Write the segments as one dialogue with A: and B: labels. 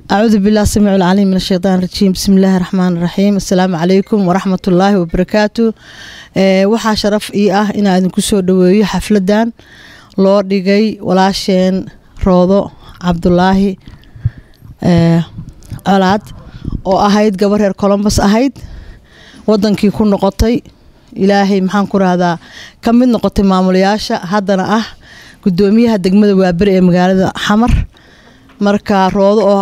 A: acuudu bilah samiic lcaliim min ashaytaan rajiim bismi illaahi raxmaan raxiim assalaamu calaykum waraxmat ullaahi wabarakaatu waxaa sharaf ii ah inaa idinku soo dhaweeyo xafladan loo dhigay walaasheen roodo cabdulaahi colaad oo ahayd gabar reer colombos ahayd wadankii ku noqotay ilaahay maxaan ku rahdaa ka mid noqotay maamulayaasha haddana ah gudoomiyaha degmada waaberi ee magaalada xamar marka roodo oo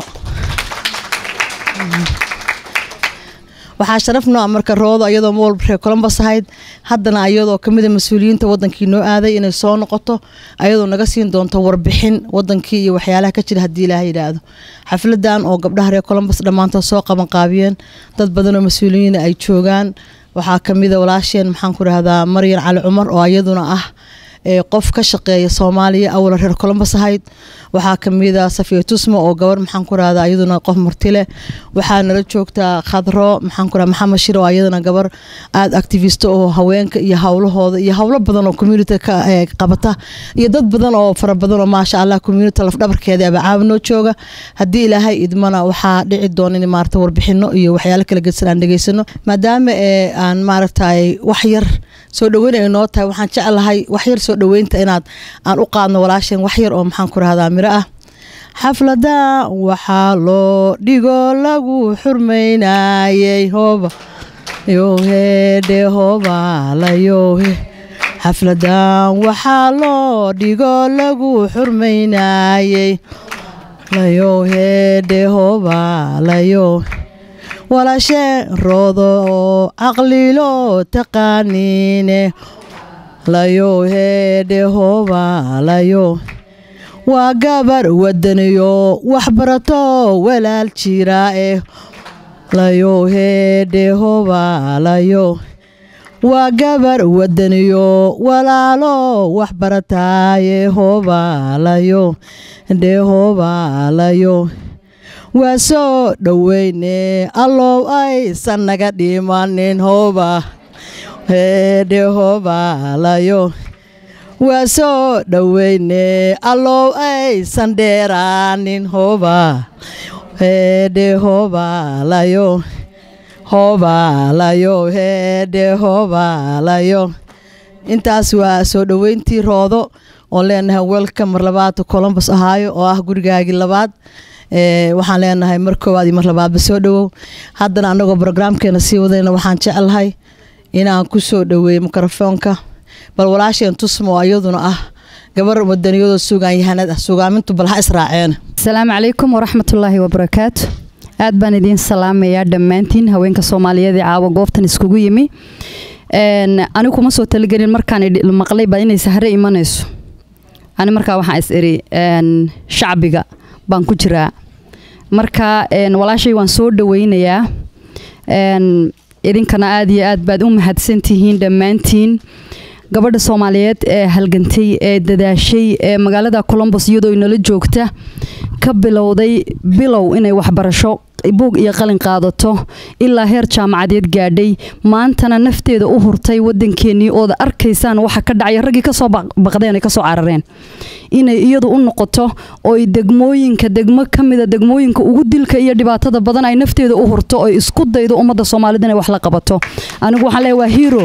A: waxaa sharaf noo ah marka roodo ayadoo ma walba reer colombos ahayd haddana ayadoo kamida mas-uuliyiinta wadankii noo aaday inay soo noqoto ayadoo naga siin doonto warbixin wadankii iyo waxyaalaha ka jira haddii ilaah yidhaahdo xafladan oo gabdhaha reer colombos dhammaantood soo qaban qaabiyeen dad badanoo mas-uuliyiina ay joogaan waxaa kamida walaasheen maxaan ku rahdaa maryan cali cumar oo ayaduna ah qof ka shaqeeya soomaaliya awala reer colombos ahayd waxaa kamida safiya tusmo oo gabar maxaan ku rahda ayaduna qof martile waxaa nala joogtaa khadro maxaan ku rahda maxamed shir oo ayadana gabar aada activist oo haweenka iyo howlahooda iyo howlo badan oo community ka qabata iyo dad badan oo fara badan oo maasha allah community lafdhabarkeeda aba caawinoo jooga haddii ilaahay idmana waxaa dhici doona in maarata warbixino iyo waxyaalo kala gedsan aan dhegeysano maadaama aan maaragtay wax yar soo dhaweyn ay noo tahay waxaan jeclahay wax yar soo dhaweynta inaad aan u qaadno walaasheen wax yar oo maxaan ku rahdaa miro ah xaflada waxaa loo dhigo lagu xurmaynayey hooba yohedhe hoobalayohe xafladan waxaa loo dhigo lagu xurmaynayey layohedhe hoobalayo walaashee roodo oo caqlilo taqaaniine layo heedhe hoobalayo waa gabar wadaniyo waxbarato walaal jira eh layo heedhe hoobalayo waa gabar wadaniyo walaalo waxbarataaye hoobalayo dhe hoobalayo waa soo dhoweyne allow aysan naga dhimanin hooba heedhe hoobalayo waa soo dhoweyne allow aysan dheeraanin hooba heedhe hoobalayo hoobalayo heedhe hoobalayo intaas waa soo dhoweyntii roodo oon leenahay welka mar labaad colombos ahaayo oo ah gurigaagii labaad waxaan leenahay mar koowaad iyo mar labaadba soo dhowow haddana anagoo brograamkeena sii wadayna waxaan jeclahay inaan ku soo dhoweeyo mikrofoonka bal walaasheen tusmo iyaduna ah gabar wadaniyadoo sugaan yahanad ah sugaamintu bal ha israaceen
B: asalaamu calaykum waraxmatullaahi wabarakaatu aad baan idiin salaamayaa dhammaantiin haweenka soomaaliyeed ee caawa goobtan iskugu yimi anigu kuma soo talagelin markaan maqlay baa inay sahre imanayso ani markaa waxaan is iri shacbiga baan ku jiraa marka walaashay waan soo dhaweynayaa idinkana aad iyo aad baad u mahadsantihiin dhammaantiin gabadha soomaaliyeed ee halgantay ee dadaashay ee magaalada colombos iyadoo inala joogta ka bilowday bilow inay waxbarasho buug iyo qalin qaadato ilaa heer jaamacadeed gaadhay maantana nafteeda u hurtay wadankeenii ooda arkaysaan waxa ka dhacaya raggii kasoo baqdeen ay kasoo carareen inay iyadu u noqoto ooy degmooyinka degmo kamida degmooyinka ugu dilka iyo dhibaatada badan ay nafteeda u hurto oy isku daydo ummadda soomaalida inay wax la qabato anigu waxaan leeyahay waa hero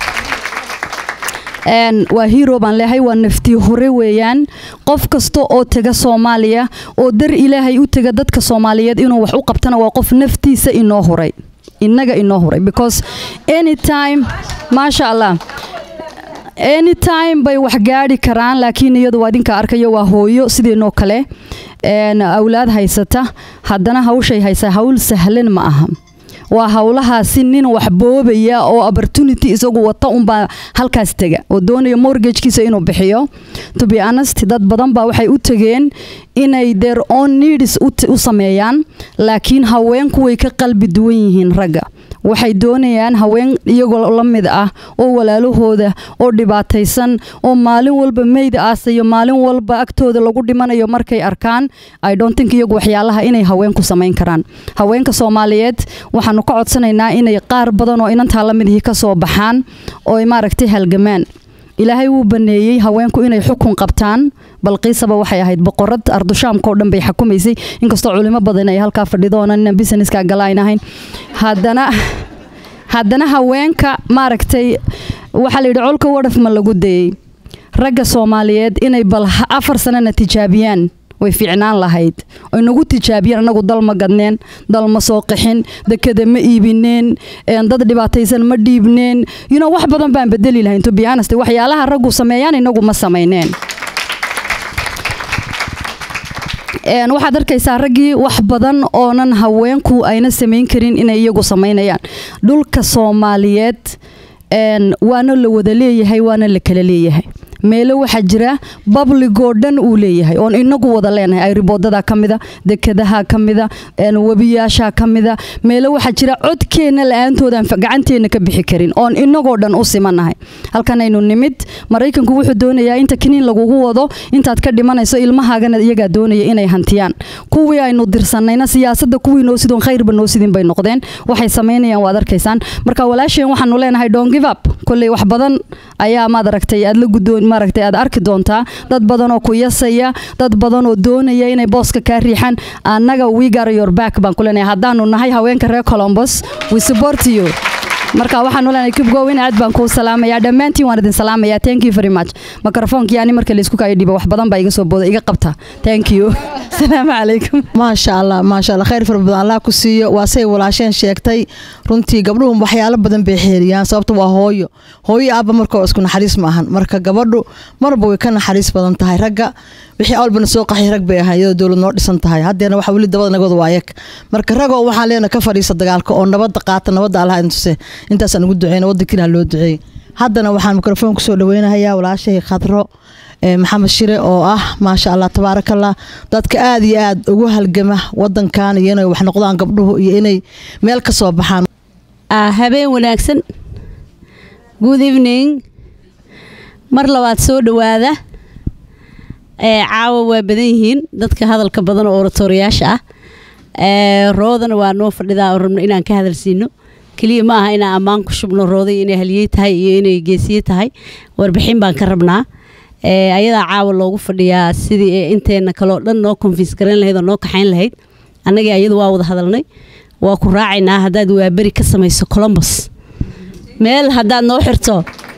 B: waa hero baan leehay waa naftii hore weeyaan qof kasta oo tega soomaaliya oo dar ilaahay u tega dadka soomaaliyeed inuu wax u qabtana waa qof naftiisa inoo huray inaga inoo huray because anytime maasha allah anytime bay wax gaadhi karaan laakiin iyadu waa idinka arkayo waa hooyo sidiinoo kale awlaad haysata haddana hawshay haysaa hawl sahlan ma aha waa howlahaasi nin wax boobaya oo opportunity isagu wata unbaa halkaas tega oo doonaya mortgagekiisa inuu bixiyo to be honest dad badan baa waxay u tegeen inay their own needs u sameeyaan laakiin haweenku way ka qalbi duwan yihiin ragga waxay doonayaan haween iyagoo la mid ah oo walaalahooda oo dhibaataysan oo maalin walba meyda aasayo maalin walba agtooda lagu dhimanayo markay arkaan i don't think iyagu waxyaalaha inay haweenku samayn karaan haweenka soomaaliyeed waxaanu ka codsanaynaa inay qaar badan oo inantaa la midihii ka soo baxaan oo maaragtay halgamaan ilaahay wuu baneeyey haweenku inay xukun qabtaan balqiisaba waxay ahayd boqorad ardushaamka oo dhan bay xukumaysay inkastoo culimo badan ay halkaa fadhidoona inaan businesska galaan ahayn haddana haddana haweenka maaragtay waxaa la yidhi colka wadhaf ma lagu dayey ragga soomaaliyeed inay bal afar sanana tijaabiyaan way fiicnaan lahayd oy nagu tijaabiyeen anagu dal ma gadneen dal ma soo qixin dekada ma iibineen dad dhibaataysan ma dhiibneen yuno wax badan baan bedeli lahayn to be honest waxyaalaha raggu sameeyaan inagu ma samayneen waxaad arkaysaa raggii wax badan oonan haweenku ayna samayn karin inay iyagu samaynayaan dhulka soomaaliyeed waana la wada leeyahay waana la kala leeyahay meelo waxaa jira babligoo dhan uu leeyahay oon inagu wada leenahay ayriboodada ka mida dekadaha ka mida webiyaasha ka mida meelo waxaa jira codkeenna la-aantoodaan gacanteena ka bixi karin oon inagoo dhan u simanahay halkanaynu nimid maraykanku wuxuu doonayaa inta kiniin lagugu wado intaad ka dhimanayso ilmahaagana iyagaa doonaya inay hantiyaan kuwii aynu dirsanayna siyaasada kuwii noo sidoon khayrba noo sidin bay noqdeen waxay samaynayaan waad arkaysaan marka walaasheen waxaanu leenahay don't give up kolley wax badan ayaa maad aragtay aad la gudoon maaragtay aad arki doontaa dad badan oo ku yasaya dad badan oo doonaya inay booska kaa riixaan annaga we got your back baan ku leenahay haddaanu nahay haweenka reer columbus we support you marka waxaanu leenahay keep going aad baan kuu salaamayaa dhammaantiin waan idin salaamayaa thank you very much mikrofonkii ani marka laysku kaayo dhiba wax badan baa iga soo booda iga qabta thank you asalaamu calaykum
A: maasha allah maasha allah khayr fara badan allah ku siiyo waa say walaasheen sheegtay runtii gabdhuhu waxyaalo badan bay xeeriyaan sababta waa hooyo hooyo aabba marka isku naxariis ma ahan marka gabadhu marba way ka naxariis badan tahay ragga wixii awalbana soo qaxay rag bay ahaa iyadoo dowlad noo dhisan tahay haddeena waxa weli dabada nagooda waayag marka ragoo waxaan leena ka fadhiisa dagaalka oo nabadda qaata nabadda allah intuse intaasaan ugu duceyna waddankiina loo duceeyey haddana waxaan mikrofoon kusoo dhaweynahayaa walaashay khadro maxamed shire oo ah maasha allah tabaarakallah dadka aada iyo aad ugu halgama wadankan iyo inay wax noqdaan gabdhuhu iyo inay meel ka soo baxaan
C: habeen wanaagsan good evening mar labaad soo dhowaada caawa waa badan yihiin dadka hadalka badan oo oratoriyaasha ah roodana waa noo fadhidaa oo rabno inaan ka hadalsiino keliya ma aha inaan ammaan ku shubno rooday inay haliyey tahay iyo inay geesiye tahay warbixin baan ka rabnaa ayadaa caawa loogu fadhiyaa sidii inteena kaleo dhan noo konfiis garan lahayd oo noo kaxayn lahayd annagii ayadu waa wada hadalnay waa ku raacaynaa haddaad waaberi ka samayso colombos meel haddaad noo xirto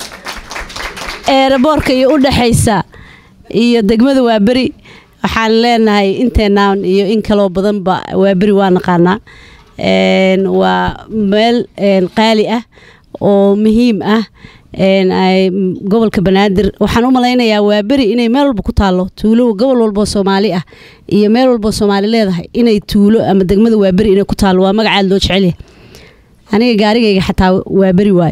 C: eeraboorka iyo u dhexaysa iyo degmada waaberi waxaan leenahay inteenaan iyo in kaloo badanba waaberi waa naqaanaa waa meel qaali ah oo muhiim ah gobolka banaadir waxaan u malaynayaa waa beri inay meel walba ku taalo tuulo gobol walboo soomaali ah iyo meel walboo soomaali leedahay inay tuulo ama degmada waa beri inay ku taalo waa magacaad loo jecelyahay aniga gaarigayga xataa waa beri waayo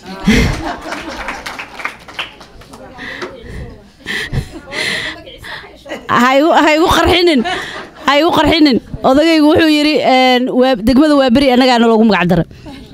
C: ha igu qarxinin ha igu qarxinin odagaygu wuxuu yidhi degmada waa beri annagaana loogu magac daray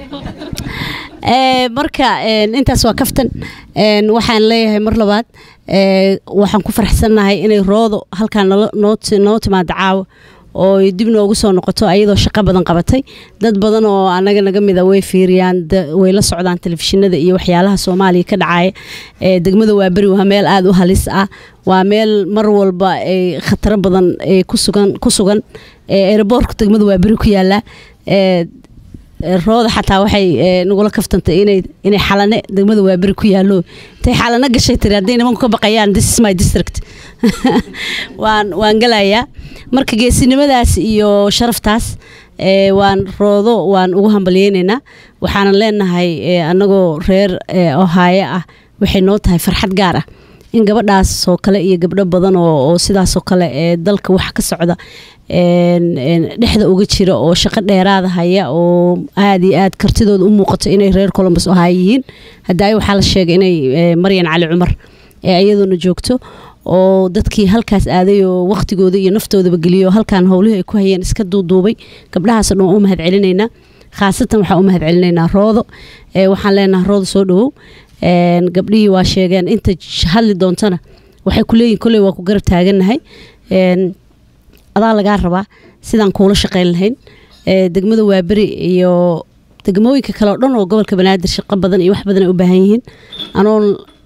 C: marka intaas waa kaftan waxaan leeyahay mar labaad waxaan ku faraxsannahay inay roodo halkaan noo timaado caawa oo dib noogu soo noqoto ayadoo shaqo badan qabatay dad badan oo anaga naga mida way fiiriyaan way la socdaan telefishinada iyo waxyaalaha soomaaliya ka dhacaya degmada waaberi waa meel aada u halis ah waa meel mar walba khataro badan ku sugan eeraboorka degmada waaberi ku yaala rooda xataa waxay nagula kaftantay inay xalane degmada waaberi ku yaalo intay xalano gashay tiri hadday nimanku ka baqayaan this is my district waan waan galayaa marka geesinimadaas iyo sharaftaas waan roodo waan ugu hambalyeynaynaa waxaanan leenahay annagoo reer ohaayo ah waxay noo tahay farxad gaar ah in gabadhaas oo kale iyo gabdho badan oo sidaasoo kale ee dalka wax ka socda dhexda uga jira oo shaqo dheeraada haya oo aada iyo aad kartidooda u muuqato inay reer colombus ohaayo yihiin hadaayo waxaa la sheegay inay maryan cali cumar ee iyaduna joogto oo dadkii halkaas aaday oo waqtigooda iyo naftoodaba geliyo halkaan howlihii ay ku hayeen iska duuduubay gabdhahaas dhan u mahad celinaynaa khaasatan waxaan u mahad celinaynaa roodo waxaan leenahay roodo soo dhawow gabdhihii waa sheegeen inta hadli doontana waxay ku leeyihin kolley waa ku garab taagannahay adaa lagaa rabaa sidaan kuula shaqayn lahayn degmada waaberi iyo degmooyinka kale oo dhan oo gobolka banaadir shaqo badan iyo wax badan ay u baahan yihiin anoon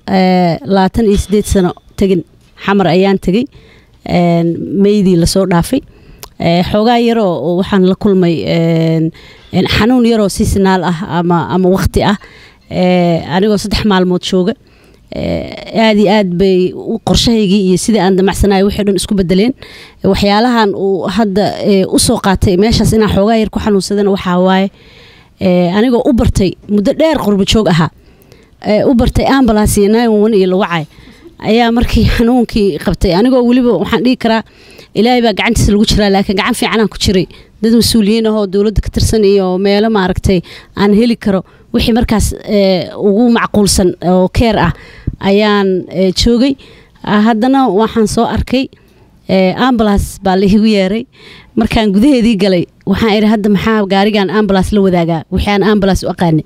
C: eh, labaatan iyo sideed sano tegin xamar ayaan tegey een, meydii lasoo dhaafay Eh, xoogaa yaroo oo waxaan la kulmay een, een, xanuun yaroo seasonal ah ama ama waqti ah Eh, anigoo saddex maalmood jooga Eh, aad iyo aad bay u- qorshahaygii iyo sidii aan damacsanayo wixii dhan isku bedeleen Eh, waxyaalahan uu hadda eh, usoo qaatay meeshaas inaan xoogaa yar ku xanuunsadana waxaa waaye eh, anigoo u bartay muddo dheer qurbo joog ahaa eh, u bartay ambulance iyo nine one iyo lawacay ayaa markii xanuunkii qabtay anigoo weliba waxaan dhihi karaa ilaahay baa gacantiisa lagu jiraa laakiin gacan fiicanaan ku jiray dad mas-uuliyiin ahoo dowladda ka tirsan iyo meelo maaragtay aan heli karo wixii markaas eh, ugu macquulsan oo keer ah ayaan eh, joogay Ah, haddana waxaan soo arkay eh, ambulance baa la igu yeeray markaan gudaheedii galay waxaan idhi hadda maxaa gaarigan ambulance la wadaagaa wixii aan ambulance u aqaanay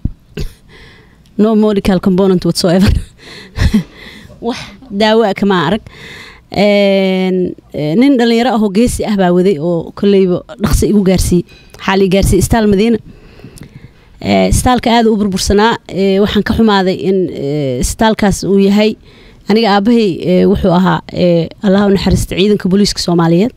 C: no medical component whatsoever wax daawo ah kama arag Een, eh, nin dhalinyaro ahoo geesi ah baa waday oo kolleyba dhaqsi igu gaarsiiyey waxaa la gaarsiiyey istaal madiina Eh, istaalka aada u burbursanaa eh, waxaan ka xumaaday in eh, istaalkaas uu yahay aniga aabahay eh, wuxuu ahaa eh, allah u naxariista ciidanka booliiska soomaaliyeed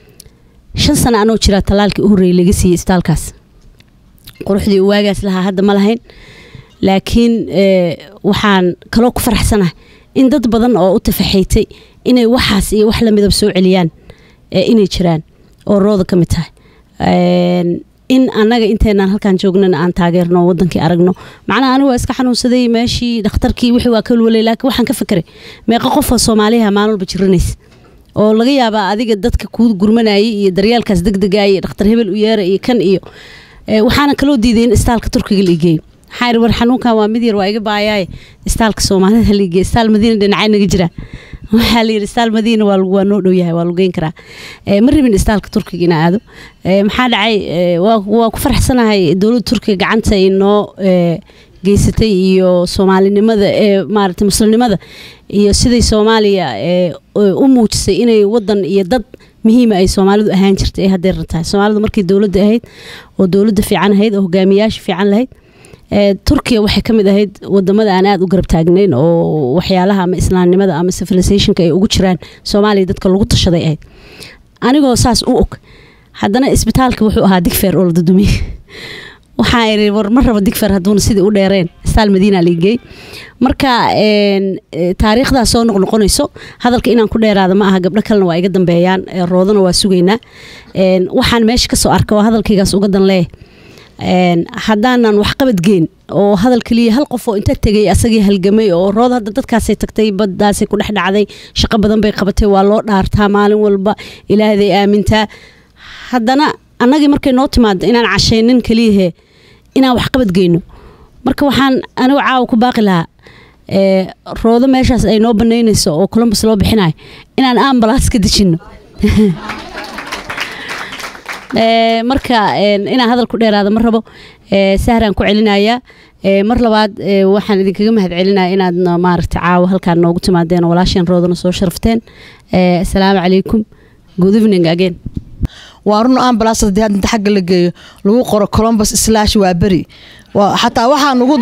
C: shan sano anoo jiraa tallaalkii u horreeyey laga siiyey istaalkaas quruxdii uu waagaas lahaa hadda ma lahayn laakiin eh, waxaan kaloo ku faraxsanahay in dad badan oo u tafaxaytay inay waxaas iyo wax lamidab soo celiyaan eh, inay jiraan oo rooda ka mid tahay Een, in annaga inteenaan halkaan joognana aan taageerno oo wadankii aragno macnaha anigu waa iska xanuunsaday meeshii dhakhtarkii wixii waa ka walwalay laakiin waxaan ka fekeray meeqa qof oo soomaaliha maalin walba jiranaysa oo laga yaabaa adiga dadka kuu gurmanayay iyo daryaalkaas degdegaya iyo dhakhtar hebel u yeera iyo kan iyo Eh, waxaana kaloo diiday in istaalka turkiga la igeeyo waxaa ihi war xanuunkan waa mid yar waa iga baayaaye istaalka soomaalida la igeeyo istaal madiina dhinacay naga jira waxaa la yidhi istaal madiina waa lagu- waa noo dhow yahay waa lagu geyn karaa Eh, ma rabin istaalka turkiga ina aado Eh, maxaa dhacay eh, waa waa ku faraxsanahay dowladda turkiga gacanta ay noo eh, geysatay iyo soomaalinimada ee maaragtay muslimnimada iyo siday soomaaliya ee u muujisay inay wadan iyo dad muhiima ay soomaalidu ahaan jirtay ay hadday rantahay soomaalidu markii dowladda ahayd oo dowladda fiican ahayd oo hogaamiyaasha fiican lahayd ee turkiya waxay ka mid ahayd wadamada aan aada u garab taagnayn oo waxyaalaha ama islaamnimada ama civilizationka ay ugu jiraan soomaaliya dadka lagu tashaday ahayd anigoo saas u og haddana isbitaalka wuxuu ahaa digfeer oo la dadumiyey waxaa iri war ma rabo digfer hadduuna sidii u dheereen staal madiina liigey marka een, e, taariikhdaas soo noqnoqonayso hadalka inaan ku dheeraada ma aha gabdho kalena waa iga dambeeyaan e, roodana waa sugaynaa Een, waxaan meesha kasoo arka oo hadalkaygaas uga dan leeh Een, haddaanan waxqabad geen oo hadal keliya hal qof oo inta tegay asagii halgamay oo rood hadda dadkaasay tagtay baddaasay ku dhex dhacday shaqo badan bay qabatay waa loo dhaartaa maalin walba ilaahday aamintaa haddana annagii markay noo timaado inaan cashaynin keliyahe inaan waxqabad geyno marka waxaan anigu caawa ku baaqi lahaa ee, roodo meeshaas ay noo banaynayso oo columbus loo bixinayo inaan ambulance ka dejino Ee, marka een, inaan hadal ku dheeraada ma rabo ee, sahraan ku celinayaa Ee, mar labaad ee, waxaan idinkaga mahad celinaya inaad no- maaragtay caawa halkaan noogu timaadeen oo walaasheen roodana soo sharafteen Ee, asalaamu calaykum good evening again
A: waa run ambulance haddii hadda inta xagga la geeyo lagu qoro columbus slash waa beri waa xataa waxaa nugu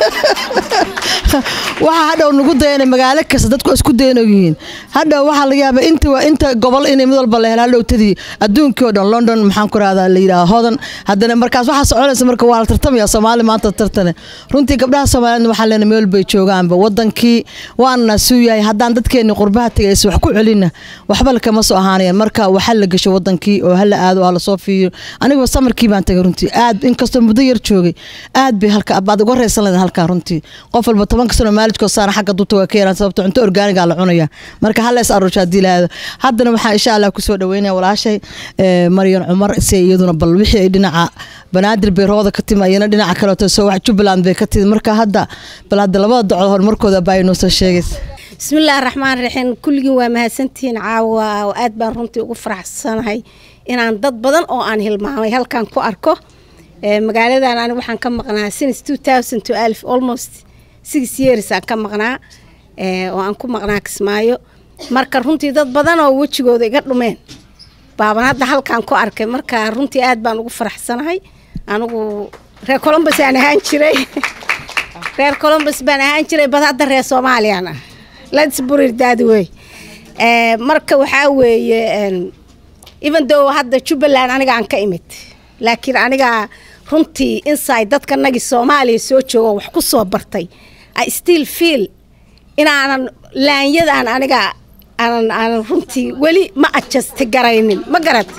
A: waxaa hadhow nugu dayana magaalo kasta dadku isku dayno yihiin hadhow waxaa laga yaabaa inta waa inta gobol inay mid walba la helo hadhow tadii adduunkii oo dhan london maxaan ku rahdaa la yidhaha hodan haddana markaas waxaa soconaysa marka waa la tartamaya soomaali maanta tartane runtii gabdhaha soomaaliyeed waxaa leena meel bay joogaanba wadankii waana suu yahay haddaan dadkeeni qurbaha tegay is wax ku celina waxba lakama soo ahaanayaan marka waxa la gasho wadankii oo hala aado oo lasoo fiiriyo anigaba samarkii baan tagay runtii aad inkastoo muddo yar joogay aad bay halka baad uga reysan lahayd halkaa runtii qof walba tobanka sano maalijkoo saara xagga duta waa ka yaraan sababto cunto orgaaniga la cunaya marka hala is aruusha haddii la aado haddana waxaan insha allah kusoo dhaweynaya walaashay eh, maryan cumar si iyaduna bal wixii ay dhinaca banaadir bay rooda ka timi ayana dhinaca kaleeto soo wax jubbaland bay ka timi marka hadda bal hadda labada docod horumarkooda baa inoo soo sheegaysa
D: bismillaahi raxmaan raxiim kulligiin waa mahadsantihiin caawa oo aad baan runtii ugu faraxsanahay inaan dad badan oo aan hilmaamay halkan ku arko Ee, magaaladan ani waxaan ka maqnaa since 2012 almost six years aan ka maqnaa ee, oo aan ku maqnaa kismaayo marka runtii dad badan oo wejigooda iga dhumeen baaban hadda halkan ku arkay marka runtii aad baan ugu faraxsanahay anigu reer columbus aan ahaan jiray reer columbus baan ahaan jiray bad hadda reer soomaaliyaan ah lets burir daad wey Eh, marka waxaa weeye en, even though hadda jubbaland aniga aan ka imid laakiin aniga runtii inside dadka nagi soomaaliya soo joogo wax ku soo bartay i still feel inaanan laanyadan aniga aanan aanan runtii weli ma adjasti garaynin ma garat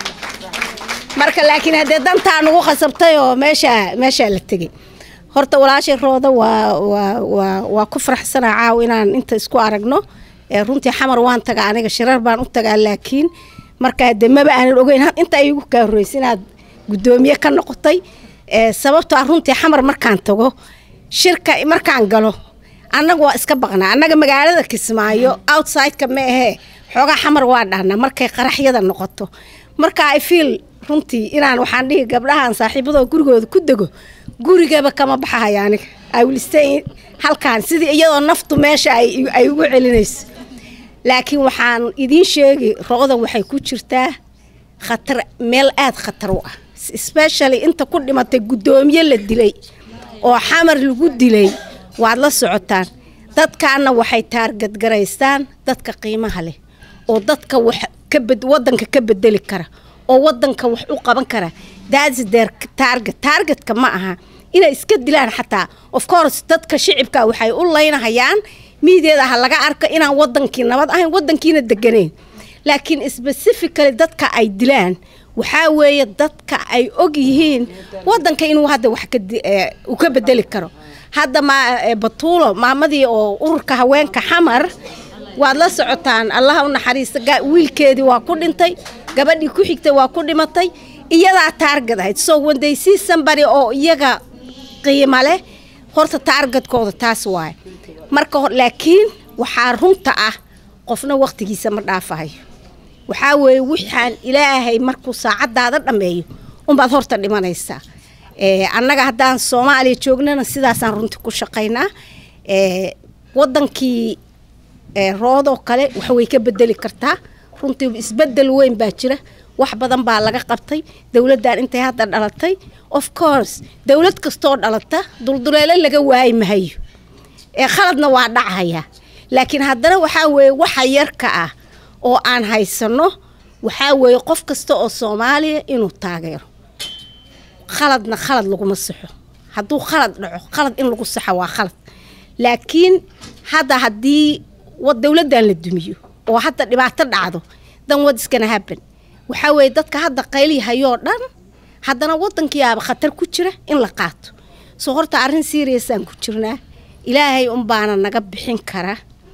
D: marka laakiin haddee dantaa nagu khasabtay oo meesha meeshaa la tegey horta walaashay rooda waa waa waa waa ku faraxsanaa caaw inaan inta isku aragno ee runtii xamar waan tagaa aniga shirar baan u tagaa laakiin marka haddee maba aanan ogeyn ha- inta igu kaa horreysay inaad guddoomiye ka noqotay ee sababtoo ah runtii xamar markaan tago shirka markaan galo annaga waa iska baqnaa annaga magaalada kismaayo outsideka ma ahee xoogaa xamar waa dhahnaa markay qaraxyada noqoto marka i feel runtii inaan waxaan dhihi gabdhahan saaxiibadoo gurigooda ku dego gurigaba kama baxahaya aniga i will stay halkaan sidii iyadoo naftu meesha ay ay ugu celinayso laakiin waxaan idiin sheegi roqda waxay ku jirtaa khatar meel aad khatar u ah especially inta ku dhimatay guddoomiye la dilay oo xamar lagu dilay waad la socotaan dadkaana waxay taargadgaraystaan dadka qiimaha leh oo dadka wax ka bed wadanka ka bedeli kara oo wadanka wax u qaban kara that's their target targetka ma aha inay iska dilaan xataa of course dadka shicibka waxay u laynahayaan miideeda ha laga arko inaan wadankii nabad ahayn wadankiina deganayn laakiin specifically dadka ay dilaan waxaa weeye dadka ay og yihiin wadanka inuu hadda wax ka di- eh, uu ka bedeli karo hadda ma eh, batuulo maamadii oo ururka haweenka xamar waad la socotaan allaha u naxariista ga- wiilkeedii waa ku dhintay gabadhii ku xigtay waa ku dhimatay iyadaa taargad ahayd so when they see somebody oo iyaga qiimo leh horta taargadkooda taas waaye marka hor laakiin waxaa runta ah qofna waqtigiisa ma dhaafahayo waxaa weeye waxaan ilaahay markuu saacadaada dhammeeyo unbaad horta dhimanaysaa Eh, annaga haddaan soomaaliya joognana sidaasaan runtii ku shaqaynaa Eh, wadankii eh, roodoo kale wax way ka bedeli kartaa runtii isbedel weyn baa jira wax badan baa laga qabtay dowladdan intay hadda dhalatay of course dowlad kastoo dhalata dulduleelo laga waayi mahayo ee khaladna waa dhacaya laakiin haddana waxaa weeye waxa yarka ah oo aan haysano waxaa weeye qof kasta oo soomaaliya inuu taageero khaladna khalad laguma saxo hadduu khalad dhaco khalad in lagu saxo waa khalad laakiin hadda haddii wa- dowladdan la dumiyo oo hadda dhibaato dhacdo dan wad iskana haban waxaa weeye dadka hadda qaylihayoo dhan haddana wadankiiaaba khatar ku jira in la qaato soo horta arrin seriasaan ku jirnaa ilaahay unbaana naga bixin kara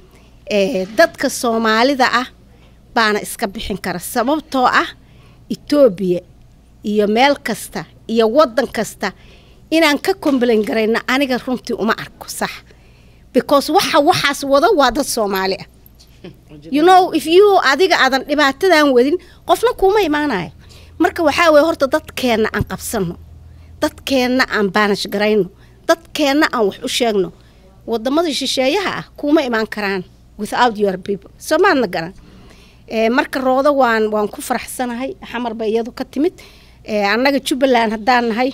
D: ee, dadka soomaalida ah baana iska bixin kara sababtoo ah etoobiya iyo meel kasta iyo wadan kasta inaan ka complain garayno aniga runtii uma arko sax because waxa waxaas wado waa dad soomaali ah you know if you adiga aadan dhibaatadan wadin qofna kuuma imaanayo marka waxaa weye horta dadkeenna aan qabsano dadkeenna aan baanash garayno dadkeenna aan wax u sheegno wadamada shisheeyaha ah kuuma imaan karaan without your people soomaadna garan Eh, marka roodo waan waan ku faraxsanahay xamar ba iyadu ka timid Eh, annaga jubbaland haddaan nahay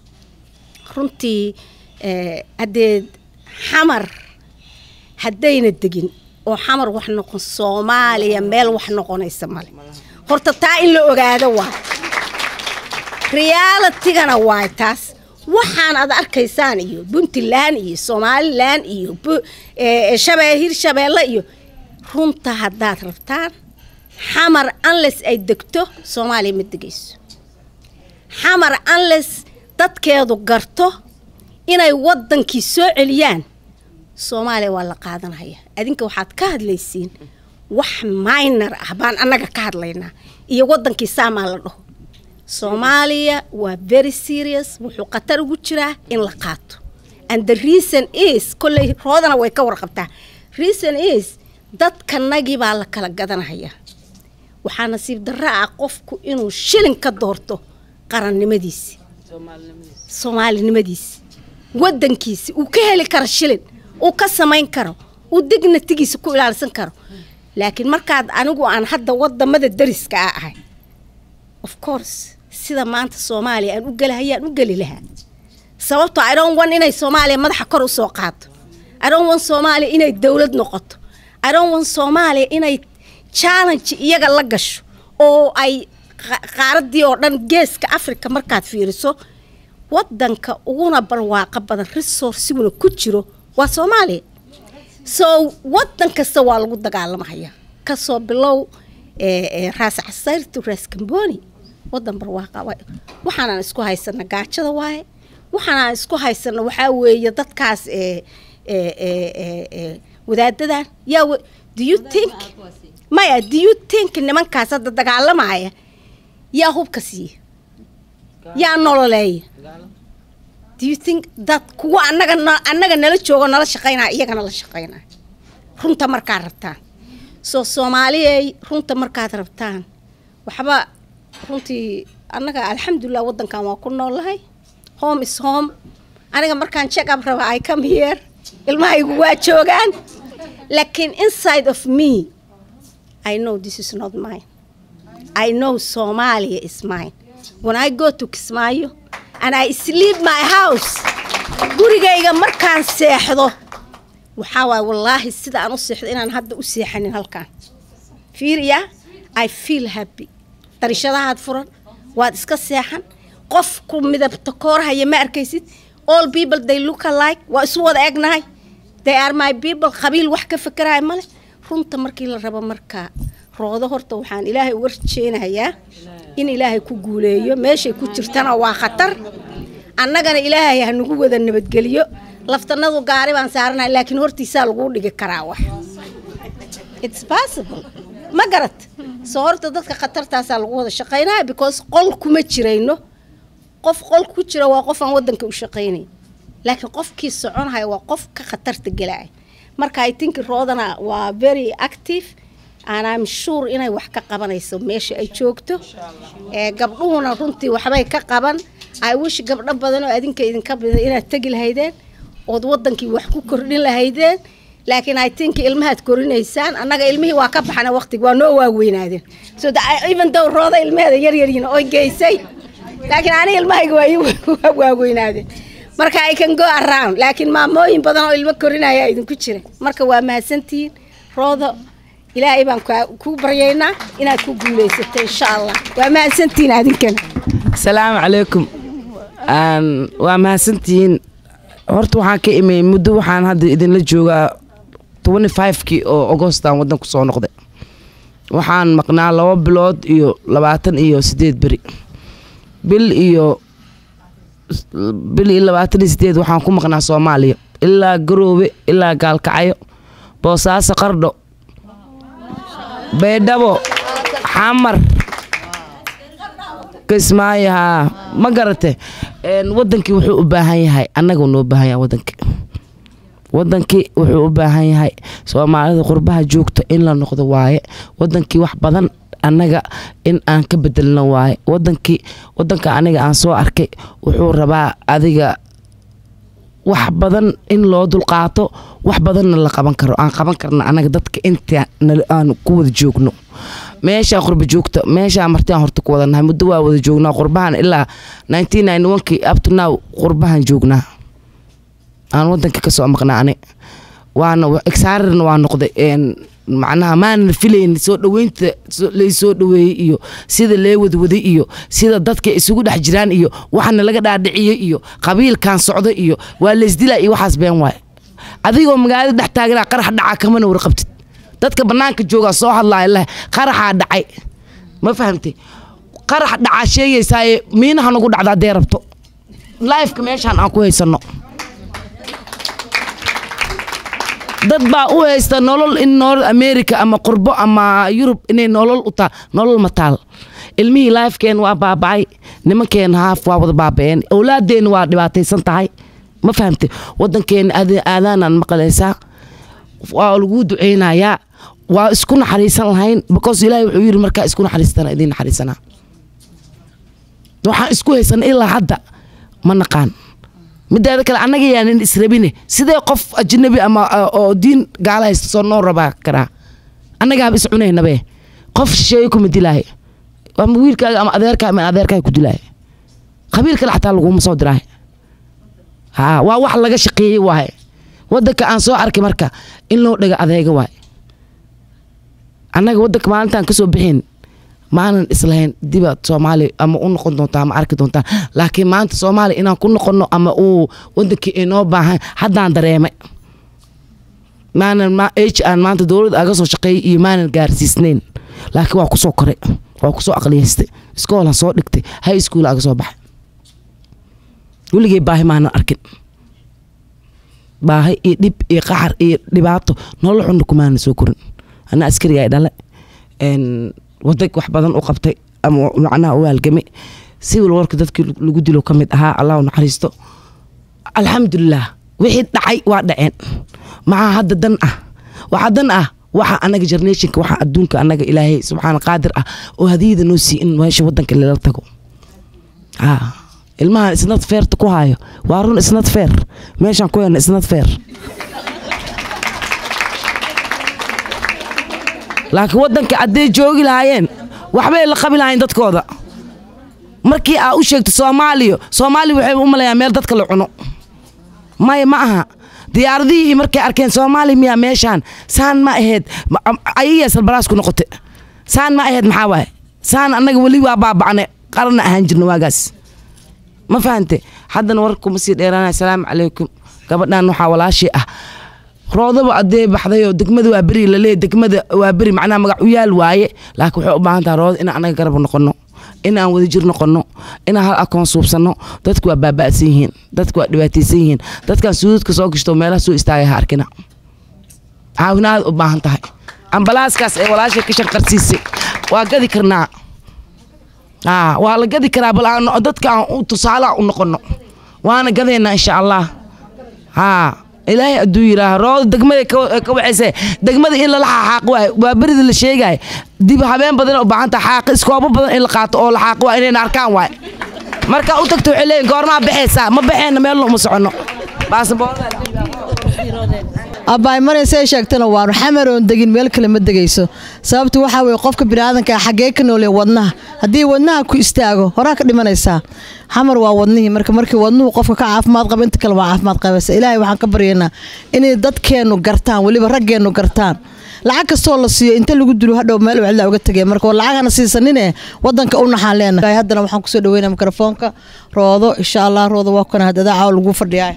D: runtii eh, haddee xamar haddayna degin oo xamar wax noqon soomaaliya meel wax noqonaysa male horta taa in la ogaado waa realitigana waay taas waxaan aad arkaysaan iyo puntland iyo somalilan iyo bu- eh, shabee hirshabeelle iyo runta haddaad rabtaan xamar unless ay degto soomaaliya ma degayso xamar unless dadkeedu garto inay wadankii soo celiyaan soomaaliya waa la qaadanaya adinka waxaad ka hadlaysiin wax minor ah baan annaga ka hadlaynaa iyo wadankii saamaa la dhaho soomaaliya waa very serious wuxuu khatar ugu jiraa in la qaato and the reason is kolley roodana way ka warqabtaa reason is dadkanagii baa la kala gadanaya waxaa nasiib darro ah qofku inuu shilin ka doorto qarannimadiisi soomaalinimadiisi wadankiisi uu ka heli karo shilin uu ka samayn karo uu dignatigiisa ku ilaalsan karo laakiin markaad anigu aan hadda wadamada dariska a ahay of course sida maanta soomaaliya aan u gelahayaan u geli lahaa sababtoo i don't want inay soomaaliya madaxa kor usoo qaato i don't want soomaaliya inay dowlad noqoto i don't want soomaaliya inay challenge iyaga la gasho oo ay qa- qaaradii oo dhan geeska africa markaad fiiriso wadanka uguna barwaaqo badan resourciguna ku jiro waa soomaaliya so wadan kasta waa lagu dagaalamaya kasoo bilow eh, eh, raas casayr to raas kamboni wadan barwaaqa waay. waxaanaan isku haysana gaajada waaye waxaanaan isku haysana waxaa weeye dadkaas eh, eh, eh, eh, eh, wadaadadan yaa wa- do you think maya do you think nimankaas hadda dagaalamaya yaa hubka siiya yaa nololeeya do you think dad kuwa annaga na- annaga nala joogo nala shaqaynaya iyagana la shaqaynaya runta markaad rabtaan soo soomaaliyey runta markaad rabtaan waxba runtii annaga alxamdulilah wadankan waa ku noolahay home is home aniga markaan check up raba i come here ilmahaygu waa joogaan laakiin inside of me i know this is not mine I know Somalia is mine. When I go to Kismaayo and I sleep my house, gurigayga markaan seexdo waxaa waay wallaahi sida aan u seexdo inaan hadda u seexanin halkaan fiiriya I feel happy darishadahaad furan waad iska seexan qof ku midabta koorahaya ma arkaysid all people they look alike waa isu wada egnahay they are my people qabiil wax ka fekeraya male runta markii la rabo markaa roodo horta waxaan ilaahay uga rajeynayaa in ilaahay ku guuleeyo meeshay ku jirtana waa khatar annagana ilaahay ha nagu wada nabadgeliyo laftanadu gaari baan saaranahay laakiin hortiisaa laguu dhigi karaa wax it's possible ma garat soo horta dadka khatartaasaa lagu wada shaqaynaya because qol kuma jirayno qof qol ku jira waa qof aan wadanka u shaqaynayn laakiin qofkii soconaya waa qof ka khatarta gelaya marka i think roodana waa very active and I'm sure inay wax ka qabanayso meesha ay joogto ee gabdhuhuna runtii waxbay ka qaban i wish gabdho badan oo adinka idinka badan inaad tegi lahaydeen ood wadankii wax ku kordhin lahaydeen laakiin i think ilmahaad korinaysaan annaga ilmihii waa ka baxana waqtigi waa noo waaweynaadeen so that I- even though rooda ilmaheeda yaryaryiin oo geysay laakiin aniga ilmahayga waa ii waa waaweynaadeen marka i can go around laakiin maamooyin badan oo ilmo korinaya idinku jira marka waa mahadsantihiin roodo ilaahay baan kaa- kuu baryaynaa inaad ku guulaysato insha allah waa mahadsantihiin adinkana
E: asalaamu calaykum Aan- waa mahadsantihiin horta waxaan ka imay muddo waxaan hadda idinla joogaa 25kii oo agostan wadan ku soo noqday waxaan maqnaa laba bilood iyo labaatan iyo sideed beri bil iyo bil iyo labaatan iyo sideed waxaan ku maqnaa soomaaliya ilaa garoobe ilaa gaalkacyo boosaaso qardho baydhabo xamar kismaayo haa ma garate Een, wadankii wuxuu u baahan yahay annaga noo baahan yahay wadankii wadankii wuxuu u baahan yahay soomaalida qurbaha joogta in la noqdo waaye wadankii wax badan annaga in aan ka bedelno waaye wadankii wadanka aniga aan soo arkay wuxuu rabaa adiga wax badan in loo dulqaato wax badanna la qaban karo aan qaban karno anaga dadka inta nala- aan ku wada joogno meeshaan qurba joogta meeshaan martiaan horta ku wada nahay muddo waa wada joognaa qurbahan ilaa 1991kii up to now qurbahan joognaa aan wadanka kasoo maqnaa ani waana exarirna waa noqday een, macnaha maana filayn soo dhaweynta soo- lay soo dhaweeyey iyo sida lee wadwaday iyo sida dadka isugu dhex jiraan iyo waxana laga dhaadhiciyey iyo qabiilkan socdo iyo waa laysdilaa iyo waxaas been waay adigoo magaalada dhex taaganaa qarax dhacaa kamana warqabtid dadka banaanka joogaa soo hadlaaya leh qaraxaa dhacay ma fahamtay qarax dhacaa sheegaysaaye miinaha nagu dhacda haddee rabto lifeka meeshaan aan ku haysano dad baa u haysta nolol in nolol america ama qurbo ama yurub inay nolol u taal nolol ma taal ilmihii lifekeen waa baaba'ay nimankeen haaf waa wada baaba'een awlaadeen waa dhibaataysan tahay ma fahamte wadankeena aad- aadaanaan maqlaysaa waa lagu duceynayaa waa isku naxariisan lahayn because ilaahay wuxuu yiri markaa isku naxariistana idiin naxariisanaa waxaan isku haysana ilaa hadda ma naqaan mideeda kale annaga yaanan israbine sidee qof ajnabi ama uh, oo diin gaala haysta soo noo rabaa karaa annagaaba is cunaynabe qof shisheeye kuma dilaayo ama wiilkaaga ama adeerkaa ama adeerkaa ku dilaayo qabiil kale xataa laguma soo diraayo haa waa wax laga shaqeeyey waaye wadanka aan soo arkay marka in loo dhaga adeega waaye annaga wadanka maalintaan kasoo bixin maanan islahayn dibaad soomaaliya ama u noqon doontaa ama arki doontaa laakiin maanta soomaaliya inaan ku noqono ama uu wadankii inoo baahan haddaan dareemay maanan ma age aan maanta dowladda aga soo shaqeeyay iyo maanan gaarsiisnayn laakiin waa kusoo koray waa kusoo aqliyaystay iskoolaan soo dhigtay high school aga soo baxay weligay baahi maanan arkin baahi iyo dhib iyo qaxar iyo dhibaato nolol xunna kumaanan soo korin ana askariga ay dhale wadag wax badan u qabtay ama macnaha u haalgamay civil warka dadkii lagu dilo ka mid ahaa allah u naxariisto alxamdulilah wixii dhacay waa dhaceen maxaa hadda dan ah waxaa dan ah waxa anaga generationka waxa adduunka anaga ilaahay subxaana qaadir ah oo hadiyada noo sii in meesha wadanka lala tago haa ilmahan isnad feerta ku hayo waa run isnad feer meeshaan ku helna isnad feer laakiin wadanka hadday joogi lahaayeen waxbay la qabi lahayn dadkooda markii aa u sheegto soomaaliya soomaaliya waxay u malayaa meel dadka la cuno maya ma aha diyaaradihii markay arkeen soomaaliya miyaa meeshaan saan ma ahayd ayayaa salbaraas ku noqote saan ma ahayd maxaa waaye saan annaga weli waa baabacne qarana ahaan jirna waagaas ma fahante haddana warkuma sii dheeraanaya asalaamu calaykum gabadhan waxaa walaashii ah roodaba adee baxdayoo degmada waa beri laleeya degmada waa beri macnaha magac u yaal waaye laakiin waxay u baahan tahay roodada inaan anaga garab noqono inaan wadajir noqono inaan hal akoon suubsano dadku waa baaba'san yihiin dadku waa dhibaataysan yihiin dadkan suudadka soo gashto meelaha soo istaagay ha arkina caawinaad u baahan tahay ambalaaskaas ee walaashay ka shanqarsiisay waa gadi karnaa aa waa la gadi karaa bal aan dadka aan u tusaale u noqono waana gadaynaa insha allah haa ilaahay hadduu yidhaaha rooda degmada ka waxayse degmada in lala xaaqo waay waa berida la sheegaya dib habeen badan u baahan tahay xaaqi iskoobo badan in la qaato oo la xaaqo waa inayna arkaan waay marka u tagto waxay leeyihin goormaa baxaysaa ma baxeenna meelna uma soconno
A: abbaay maraysa ay sheegtana waanu xamar oon degin meel kale ma degayso sababtu waxaa weye qofka biniaadanka xaggee ka noolya wadnaha haddii wadnaha ku istaago horaa ka dhimanaysaa xamar waa wadnihii marka markii wadnuhu qofka ka caafimaad qaba inta kale waa caafimaad qabaysa ilaahay waxaan ka baryaynaa inay dadkeennu gartaan weliba raggeennu gartaan lacag kastoo la siiyo inta lagu dilo hadhow meel cidla uga tegay marka lacagana siisanine wadanka u naxaan leenahay haddana waxaan kusoo dhaweynaa mikrofoonka roodo insha allah roodo waa kana hadada caaw lagu fadhiyaa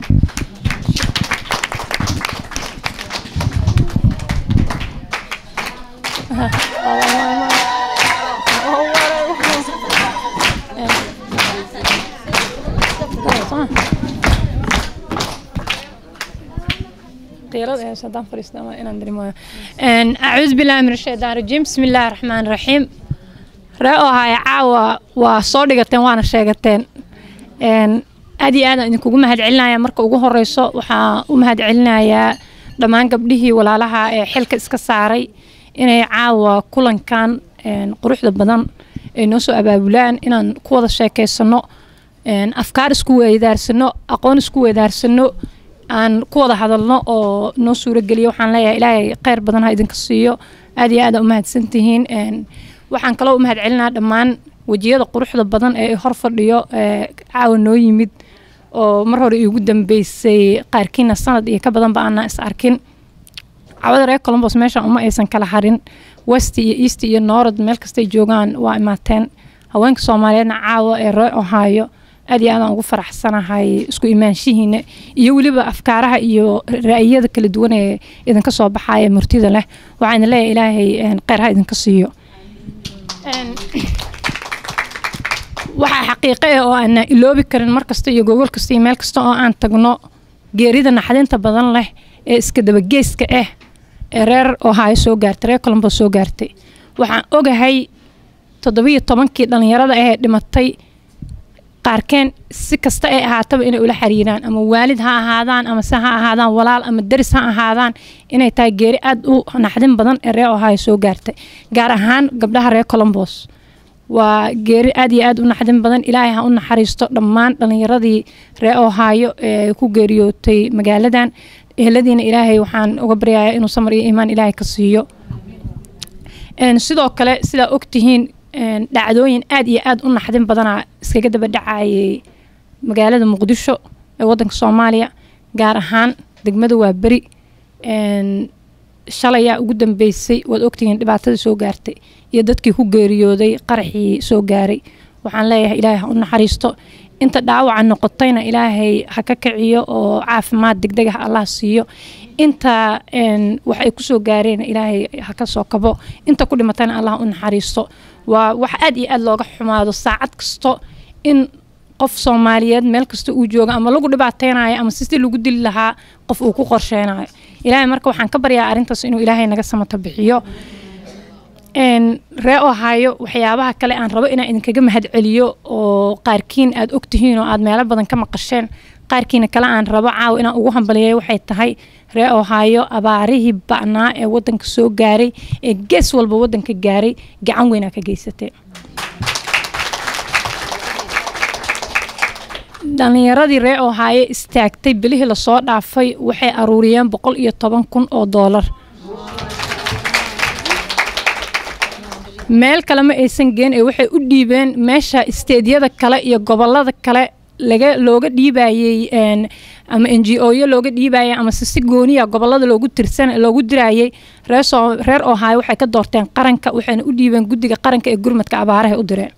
F: acuudu billahi min ashaytaan rajiim bismi illaahi raxmaan raxiim ree oo haya caawa waa soo dhigateen waana sheegateen aad iyo aadaan idinkugu mahad celinaya marka ugu horeyso waxaa u mahad celinayaa dhammaan gabdhihii walaalaha ee xilka iska saaray inay caawa kulankan quruxda badan ay noo soo abaabulaan inaan ku wada sheekeysano afkaar isku weydaarsano aqoon isku weydaarsano aan ku wada hadalno oo noo suurageliyo waxaan leeyahay ilaahay kheyr badan ha idinka siiyo aad iyo aada u mahadsantihiin waxaan kaloo u mahad celinaa dhammaan wejiyada quruxda badan ee hor fadhiyo caawa noo yimid oo mar hore iigu dambeysay qaarkiina sanad iyo ka badanba aanaa is arkin cawada reer colombos meeshan uma aysan kala harin west iyo east iyo norod meel kastay joogaan waa imaateen haweenka soomaaliyeedna caawa ee ree ohaayo aad iyo aadaan ugu faraxsanahay isku imaanshihiina iyo weliba afkaaraha iyo ra'yiyada kala duwan ee idinka soo baxaya murtida leh waxaan leeyahay ilaahay kheyr ha idinka siiyo waxaa xaqiiqo ah oo aan iloobi karin mar kasta iyo gogol kasta iyo meel kasta oo aan tagno geerida naxdinta badan leh ee iska dabageeska ah ee reer ohaayo soo gaartay reer colombos soo gaartay waxaan ogahay toddobiyo tobankii dhallinyarada ahee dhimatay qaarkeen si kasta ay ahaataba inay ula xiriiraan ama waalid ha ahaadaan ama se ha ahaadaan walaal ama daris ha ahaadaan inay tahay geeri aada u naxdin badan ee reer ohaayo soo gaartay gaar ahaan gabdhaha reer colombos waa geeri aad iyo aad u naxdin badan ilaahay ha u naxariisto dhammaan dhallinyaradii reer ohaayo ee ku geeriyootay magaaladan eheladiina ilaahay waxaan uga baryayaa inuu samar iyo iimaan ilaahay ka siiyo sidoo kale sidaa ogtihiin dhacdooyin aad iyo aad u naxdin badanaa iskaga daba dhacayay magaalada muqdisho ee wadanka soomaaliya gaar ahaan degmada waa beri shalayaa ugu dambeysay waad ogtihiin dhibaatada soo gaartay iyo dadkii ku geeriyooday qaraxii soo gaaray waxaan leeyahay ilaahay ha u naxariisto inta dhaawaca noqotayna ilaahay ha ka kiciyo oo caafimaad degdeg ah allah siiyo inta wax ay kusoo gaareen ilaahay ha ka soo kabo inta ku dhimatayna allah u naxariisto waa wax aad iyo aad looga xumaado saacad kasto in qof soomaaliyeed meel kasta uu jooga ama lagu dhibaateynayo ama sidii lagu dili lahaa qof uu ku qorsheynayo ilaahay marka waxaan ka baryaa arrintaas inuu ilaahay naga samato bixiyo ree ohaayo waxyaabaha kale aan rabo inaan idinkaga mahad celiyo oo qaarkiin aad ogtihiin oo aad meelo badan ka maqasheen qaarkiina kale aan rabo caawa inaan ugu hambaliyeeyo waxay tahay ree ohaayo abaarihii ba'naa ee wadanka soo gaaray ee gees walba wadanka gaaray gacan weynaa ka geysatee dhalinyaradii ree ohaayo istaagtay bilihii lasoo dhaafay waxay aruuriyeen boqol iyo toban kun oo doolar meel kale ma aysan geen ee waxay u dhiibeen meesha isteedyada kale iyo gobolada kale laga looga dhiibayey ama n g o yo looga dhiibayay ama se si gooniya gobolada loogu tirsan loogu dirayay reesoo reer ohaayo waxay ka doorteen qaranka waxayna u dhiibeen guddiga qaranka ee gurmadka abaaraha u direen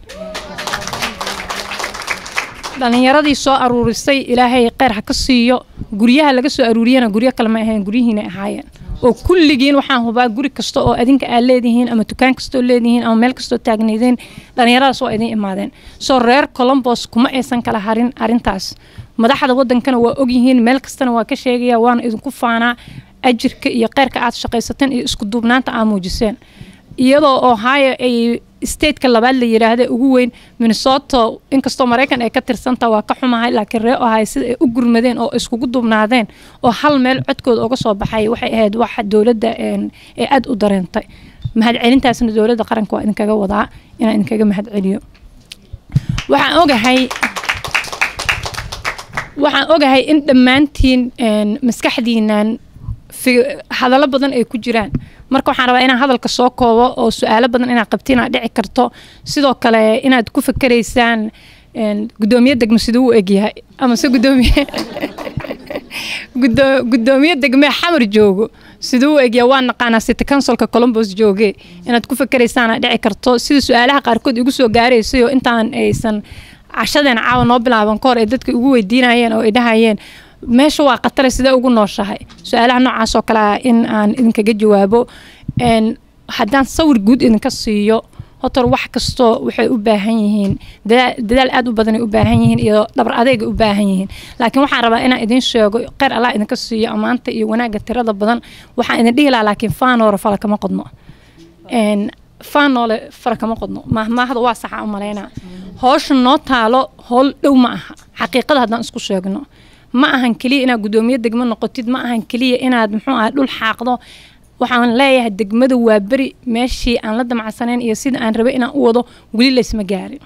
F: dhalinyaradii soo aruurisay ilaahay kheyr ha ka siiyo guryaha laga soo aruuriyana guryo kale ma ahayn guryihiina ahaayeen oo kulligiin waxaan hubaa guri kasta oo adinka aad leedihiin ama dukaan kastoo leedihiin ama meel kastoo taagnaydeen dhalinyaradaas waa idin imaadeen soo reer colombos kuma aysan kala harin arintaas madaxda wadankana waa ogyihiin meel kastana waa ka sheegaya waana idinku faanaa ajirka iyo kheyrka aad shaqaysateen iyo isku duubnaanta aad muujiseen iyadoo ohio ay stateka labaad la yiraahda ugu weyn minnesota inkastoo maraykan ay ka tirsanta waa ka xumahay laakiin ree ohio sida ay u gurmadeen oo iskugu dubnaadeen oo hal meel codkooda uga soo baxay waxay ahayd wax dowladda ee aada u dareentay mahad celintaasna dowladda qaranka waa idinkaga wadaa inaan idinkaga mahad celiyo waxaan ogahay waxaan ogahay in dhammaantiin maskaxdiinan hadallo badan ay ku jiraan marka waxaan rabaa inaan hadalka soo koobo oo su-aalo badan inaad qabti inaad dhici karto sidoo kale inaad ku fakeraysaan gudoomiye degmo siduu u egyahay ama se gudoomiye gudoomiye degme xamar joogo siduu u egyahay waa naqaanaa city councilka colombos jooge inaad ku fakeraysaan aad dhici karto sida su-aalaha qaarkood igu soo gaaraysay oo intaan aysan cashadeena caawa noo bilaaban ka hor ay dadka ugu weydiinayeen oo ay dhahayeen meesha waa khatare sidee ugu nooshahay su-aalaha noocaas oo kale ah in aan idinkaga jawaabo haddaan sawir guud idinka siiyo hotor wax kastoo waxay u baahan yihiin dadaal aad u badanay u baahan yihiin iyo dhabar adeega u baahan yihiin laakiin waxaan rabaa inaan idin sheego kheyr allah idinka siiyo ammaanta iyo wanaagga tirada badan waxaan idin dhihi lahaa laakiin faanoore fala kama qodno faanoole fara kama qodno mahmaahda waa saxa u malaynaa howsha noo taalo howl dhow ma aha xaqiiqada haddaan isku sheegno ma ahan keliya inaad gudoomiye degmo noqotid ma ahan keliya inaad muxuu ah dhul xaaqdo waxaan leeyahay degmada waa beri meeshii aan la damacsanayn iyo sida aan rabay inaan u wado weli laysma gaarin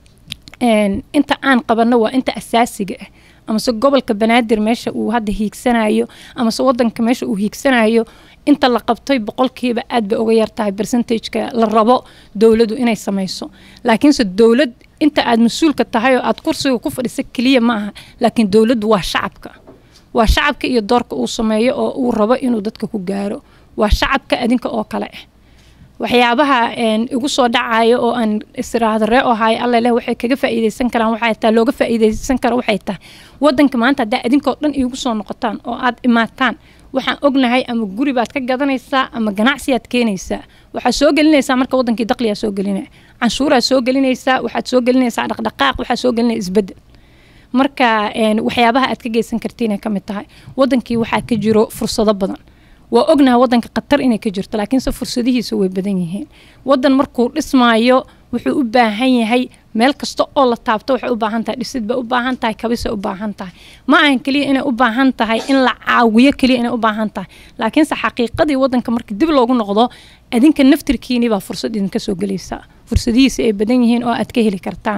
F: inta aan qabanno waa inta asaasiga ah amase gobolka banaadir meesha uu hadda hiigsanayo amase wadanka meesha uu hiigsanayo inta la qabtay boqolkiiba aad bay uga yartahay percentageka la rabo dowladu inay samayso laakiinse dowlad inta aad mas-uulka tahay oo aad kursiga ku fadhisa keliya ma aha laakiin dowladdu waa shacabka waa shacabka iyo doorka uu sameeyo oo uu rabo inuu dadka ku gaaro waa shacabka adinka oo kale ah waxyaabaha igu soo dhacayo oo aan israahdo ree ohayo alla leh waxay kaga faa'iideysan karaan waxay tahay looga faa'iideysan karo waxay tahay wadanka maanta haddaa adinkoo dhan iigu soo noqotaan oo aad imaataan waxaan ognahay ama guri baad ka gadanaysaa ama ganacsiyaad keenaysaa waxaad soo gelinaysaa marka wadankii daqliyaa soo gelinaya canshuuraad soo gelinaysaa waxaad soo gelinaysaa dhaqdhaqaaq waxaad soo gelinaya isbedel marka waxyaabaha aad ka geysan kartiinay ka mid tahay wadankii waxaa ka jiro fursado badan waa ognahay wadanka khatar inay ka jirto laakiinse fursadihiisa way badan yihiin wadan markuu dhismaayo wuxuu u baahan yahay meel kasta oo la taabto waxay u baahan tahay dhisid bay u baahan tahay kabisay u baahan tahay ma ahan keliya inay u baahan tahay in la caawiyo keliya inay u baahan tahay laakiinse xaqiiqadii wadanka marka dib loogu noqdo adinka naftirkiini baa fursad idinka soo gelaysaa fursadihiisa ay badan yihiin oo aad ka heli kartaan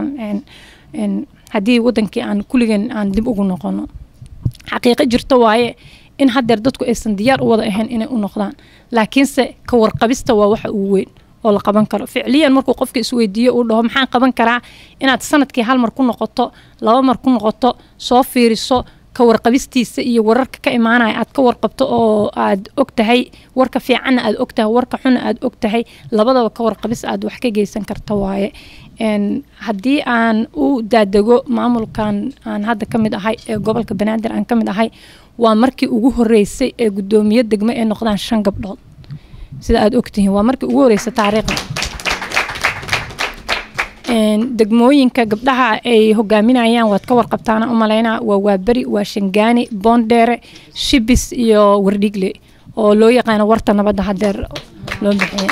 F: haddii wadankii aan kulligan aan dib ugu noqono xaqiiqo jirto waaye in haddeer dadku aysan diyaar u wada ahayn inay u noqdaan laakiinse ka warqabista waa waxa ugu weyn oo la qaban karo ficliyan markuu qofka isweydiiyo uu dhaho maxaan qaban karaa inaad sanadkii hal mar ku noqoto laba mar ku noqoto soo fiiriso ka warqabistiisa iyo wararka ka imaanaya aad ka warqabto oo aad og tahay warka fiicanna aad og tahay warka xunna aad og tahay labadaba ka warqabis aad wax ka geysan karta waaye Een, haddii aan u daadego maamulkan aan hadda ka mid ahay ee gobolka banaadir aan ka mid ahay waa markii ugu horeysay ee guddoomiye degmo ee noqdaan shan gabdhood sida aad ogtihiin waa markii ugu horeysay taariikhda Een, degmooyinka gabdhaha ay hogaaminayaan waad ka warqabtaana umalaynaa waa waaberi waa shangaani boondheere shibis iyo wardhigle oo loo yaqaano warta nabadda hadeer loo bixiya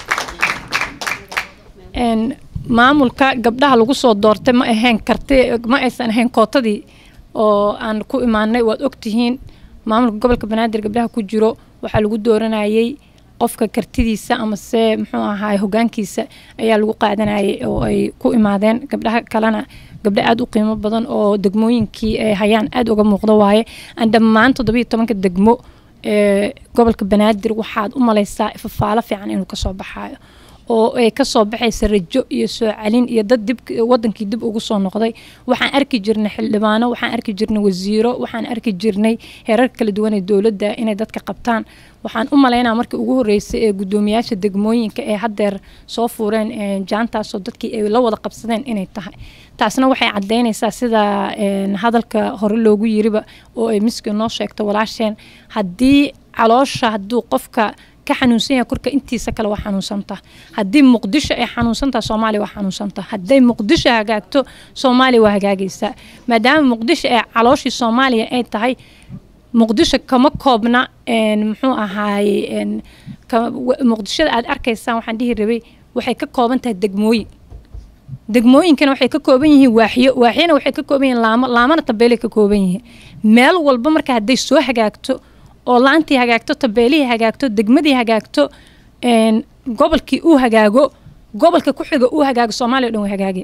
F: Een, maamulka gabdhaha lagu soo doortay ma ahayn karti ma aysan ahayn kootadii oo aan ku imaanay waad ogtihiin maamulka gobolka banaadir gabdhaha ku jiro waxaa lagu dooranayay qofka kartidiisa amase muxuu ahaay hogaankiisa ayaa lagu qaadanayay oo ay ku imaadeen gabdhaha kalena gabdho aada u qiimo badan oo degmooyinkii ay hayaan aada uga muuqdo waaye aan dhammaan toddobiyo tobanka degmo ee gobolka banaadir waxaad u malaysaa ifafaalo fiican inuu kasoo baxaayo oo ay kasoo baxaysa rajo iyo soo celin iyo dad dib wadankii dib ugu soo noqday waxaan arki jirnay xildhibaano waxaan arki jirnay wasiiro waxaan arki jirnay heerar kala duwan ee dowladda inay dadka qabtaan waxaan u malaynaa markii ugu horeysay ee guddoomiyaasha degmooyinka ee haddeer soo fuureen ee jaantaasoo dadkii ay la wada qabsadeen inay tahay taasna waxay cadaynaysaa sida een, hadalka hore loogu yiriba oo ay miski noo sheegto walaasheen haddii caloosha hadduu qofka ka xanuunsan yahay korka intiisa kale waa xanuunsanta haddii muqdisho ay xanuunsantaha soomaaliya waa xanuunsanta hadday muqdisho hagaagto soomaaliya waa hagaagaysaa maadaama muqdisho ee calooshii soomaaliya ay tahay muqdisho kama koobna een, muxuu ahaaye een, ka- wa- muqdishada aad arkaysaan waxaan dhihi rabay waxay ka kooban tahay degmooyin degmooyinkana waxay ka kooban yihiin waaxyo waaxyana waxay ka kooban yihiin laamo laamana tabeelay ka kooban yihiin meel walba marka hadday soo hagaagto oo laantii hagaagto tabeelihii hagaagto degmadii hagaagto een, gobolkii uu hagaago gobolka ku xiga uu hagaago soomaaliya o dhan way hagaagaya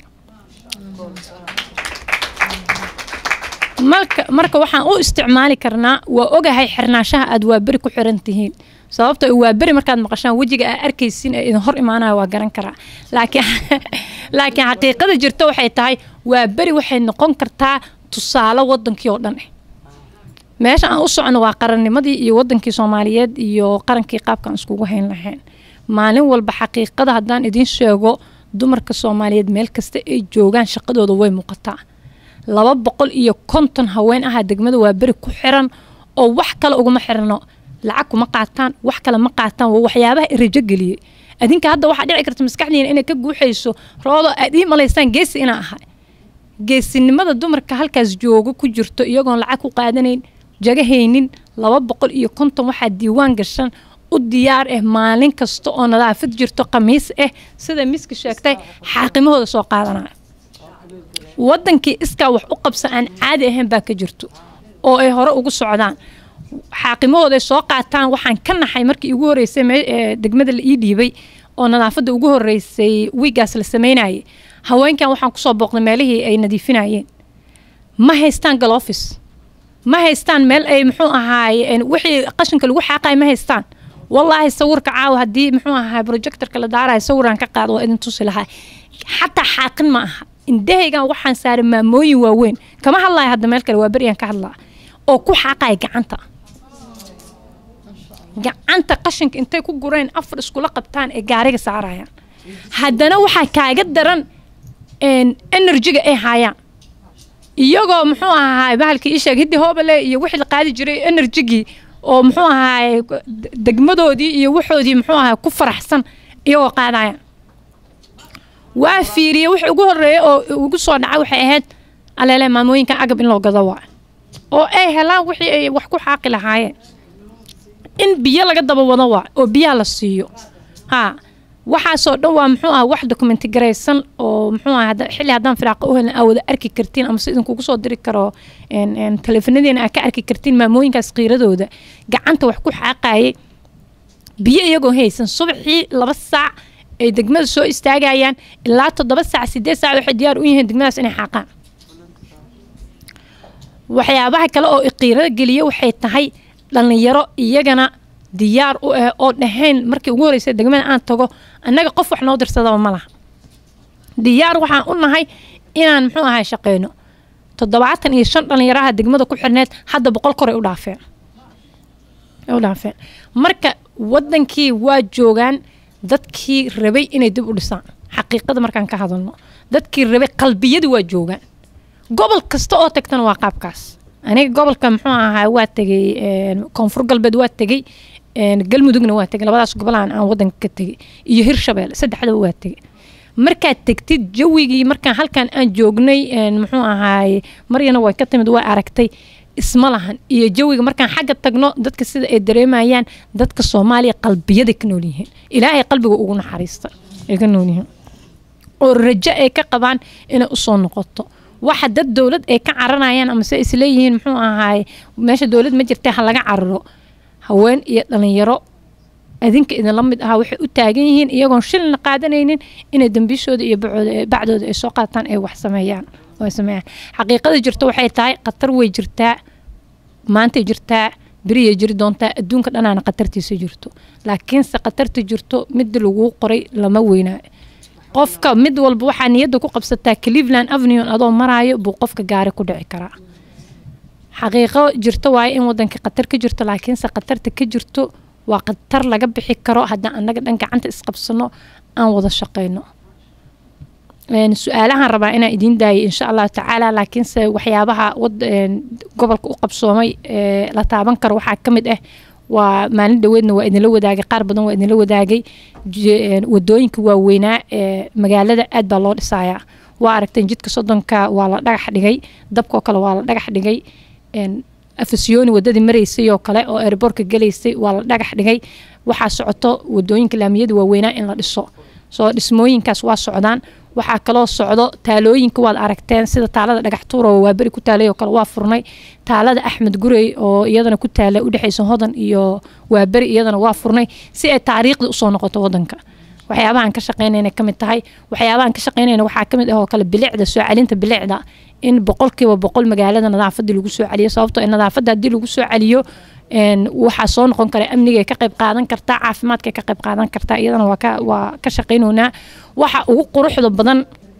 F: marka marka waxaan u isticmaali karnaa waa ogahay xirnaanshaha aad waaberi ku xiran tihiin sababta waaberi markaad maqashaan wejiga aa arkaysin ee idin hor imaanaya waa garan karaa laakiin laakiin xaqiiqada jirta waxay tahay waaberi waxay noqon kartaa tusaale wadankii oo dhan ah meesha aan u socono waa qarannimadii iyo wadankii soomaaliyeed iyo qarankii qaabkaan iskugu hayn lahayn maalin walba xaqiiqada haddaan idiin sheego dumarka soomaaliyeed meel kasta ay joogaan shaqadooda way muuqataa laba boqol iyo konton haween ahaa degmada waa beri ku xiran oo wax kale uguma xirno lacag kuma qaataan wax kale ma qaataan waa waxyaabaha rajo geliyey adinka hadda waxaa dhici karta maskaxdiina inay ka guuxayso roodo aad ii malaysaan geesi inaa ahay geesinimada dumarka halkaas joogo ku jirto iyagoon lacag ku qaadanayn jagahaynin laba boqol iyo konton waxaa diiwaan gashan u diyaar ah maalin kasta oo nadaafad jirto khamiis ah sida miski sheegtay xaaqimahooda soo qaadanaya wadankii iskaa wax u qabsan aan caadi ahayn baa ka jirto oo ay hore ugu socdaan xaaqimahooday soo qaataan waxaan ka naxay markii igu horeysay me- ee degmada la ii dhiibay oo nadaafadda ugu horeysay wiigaas la sameynayay haweenkan waxaan kusoo booqday meelihii ay nadiifinayeen ma haystaan galofis ma haystaan meel ay muxuu ahaaye een, wixii qashinka lagu xaaqay ma haystaan wallaahi sawirka caawa haddii muxuu ahaay projectorka la daarayo sawiraan ka qaado waa idin tusi lahaa xataa xaaqin ma aha indahaygan waxaan saaray maamooyin waaweyn kama hadlaya hadda meel kale waa beryaan ka hadlaa oo ku xaaqaya gacanta gacanta qashinka intay ku gureen afar iskula qabtaan ee gaariga saarayaan haddana waxaa kaaga daran een, enerjiga ay haayaan iyagoo muxuu ahaay bahalkii ii sheeg hiddi hoobale iyo wixii la qaadi jiray enerjigii oo muxuu ahaay degmadoodii iyo waxoodii muxuu ahaay ku faraxsan iyagoo qaadayaan waa fiiriyey wixii ugu horeeya oo ugu soo dhacay waxay ahayd aleele maamooyinkan agab in loo gado waa oo ay helaan wixii ay wax ku xaaqi lahaayeen in biyo laga daba wado waa oo biyaha la siiyo ha waxaasoo dhan waa muxuu ah wax dokumenti garaysan oo muxuu ah hadda- xilli haddaan firaaqa u helin aa wada arki kartiin ama si idinkugu soo diri karo een, een, taleefanadiina aa ka arki kartiin maamooyinkaas qiiradooda gacanta wax ku xaaqayay biyo iyagoo haysan subaxii laba saac ay degmada soo istaagayaan ilaa toddoba saac sideed saac waxay diyaar u yihiin degmadaas inay xaaqaan waxyaabaha kale oo iqiirada geliya waxay tahay dhallinyaro iyagana diyaar u ah oo dhahayn markii ugu horeysay degmada aan tago annaga qof wax noo dirsadaba ma laha diyaar waxaan u nahay inaan muxuu ahay shaqeyno toddobaatan iyo shan dhalinyaraha degmada ku xirneed hadda boqol kor ay u dhaafeen ay u dhaafeen marka wadankii waa joogaan dadkii rabay inay dib u dhisaan xaqiiqada markaan ka hadalno dadkii rabay qalbiyadii waa joogaan gobol kasta oo tagtana waa qaabkaas aniga gobolka muxuu ahaa waa tegay een, koonfur galbeed waa tegay een, galmudugna waa tegay labadaas gobolaan aan wadanka ka tegay iyo hirshabelle saddexdaba waa tegay markaad tegtid jawigii markaan halkan aan joognay een, muxuu ahaay maryana way ka timid way aragtay isma lahan iyo jawiga markaan xagga tagno dadka sida ay dareemayaan dadka soomaaliya qalbiyada ka nool yihiin ilaahay qalbiga ugu naxariista ay ka nool yihiin oo rajo ay ka qabaan inay usoo noqoto waxa dad dowlad ay ka caranayaan ama se isleeyihiin muxuu ahaay meesha dowlad ma jirtee ha laga cararo haween iyo dhalinyaro adinka idinla mid ahaa waxay u taagan yihiin iyagoon shilna qaadanaynin inay dambiishooda iyo bacooda- bacdooda ay soo qaataan ay wax sameeyaan oo ay sameeyaan xaqiiqada jirto waxay tahay khatar way jirtaa maantay jirtaa beriyay jiri doontaa adduunka dhanaana khatartiisa jirto laakiinse khatarta jirto midda laguu qoray lama weynaayo qofka mid walba waxaa niyadda ku qabsataa cleveland avenue adoo maraayo buu qofka gaari ku dhici karaa xaqiiqo jirto waaye in wadanka khatar ka jirto laakiinse khatarta ka jirto waa khatar laga bixi karo haddaan annaga dhan gacanta isqabsano aan wada shaqayno Een, su-aalahan rabaa inaan idiin daayo insha allahu tacaala laakiinse waxyaabaha wad- een, gobolka u qabsoomay ee la taaban karo waxaa ka mid ah waa maalin dhaweedna waa idinla wadaagay qaar badan waa idinla wadaagay Je- een, wadooyinka waaweynaa ee magaalada aad baa loo dhisayaa waa aragteen jidka soddonka waa la dhagax dhigay dabkoo kale waa la dhagax dhigay een, afasyooni wadadii maraysay oo kale oo airbortka galaysay waa la dhagax dhigay waxaa socoto wadooyinka laamiyada waaweynaa in la dhiso soo dhismooyinkaas waa socdaan waxaa kaloo socdo taalooyinka waad aragteen sida taalada dhagaxtuur oo waaberi ku taalay oo kale waa furnay taalada axmed gurey oo iyadana ku taala udhexaysa hodan iyo waaberi iyadana waa furnay si ay taariikhda usoo noqoto wadanka waxyaabahan ka shaqeynayna ka mid tahay waxyaabahan ka shaqeynayna waxaa ka mid ah oo kale bilicda soo celinta bilicda in boqolkiiba boqol magaalada nadaafadii lagu soo celiyo sababtoo ah nadaafadda haddii lagu soo celiyo een, waxaa soo noqon kara amniga ka qayb qaadan kartaa caafimaadka ka qayb qaadan kartaa iyadana waa ka waa ka shaqeynoynaa waxa ugu quruxda badan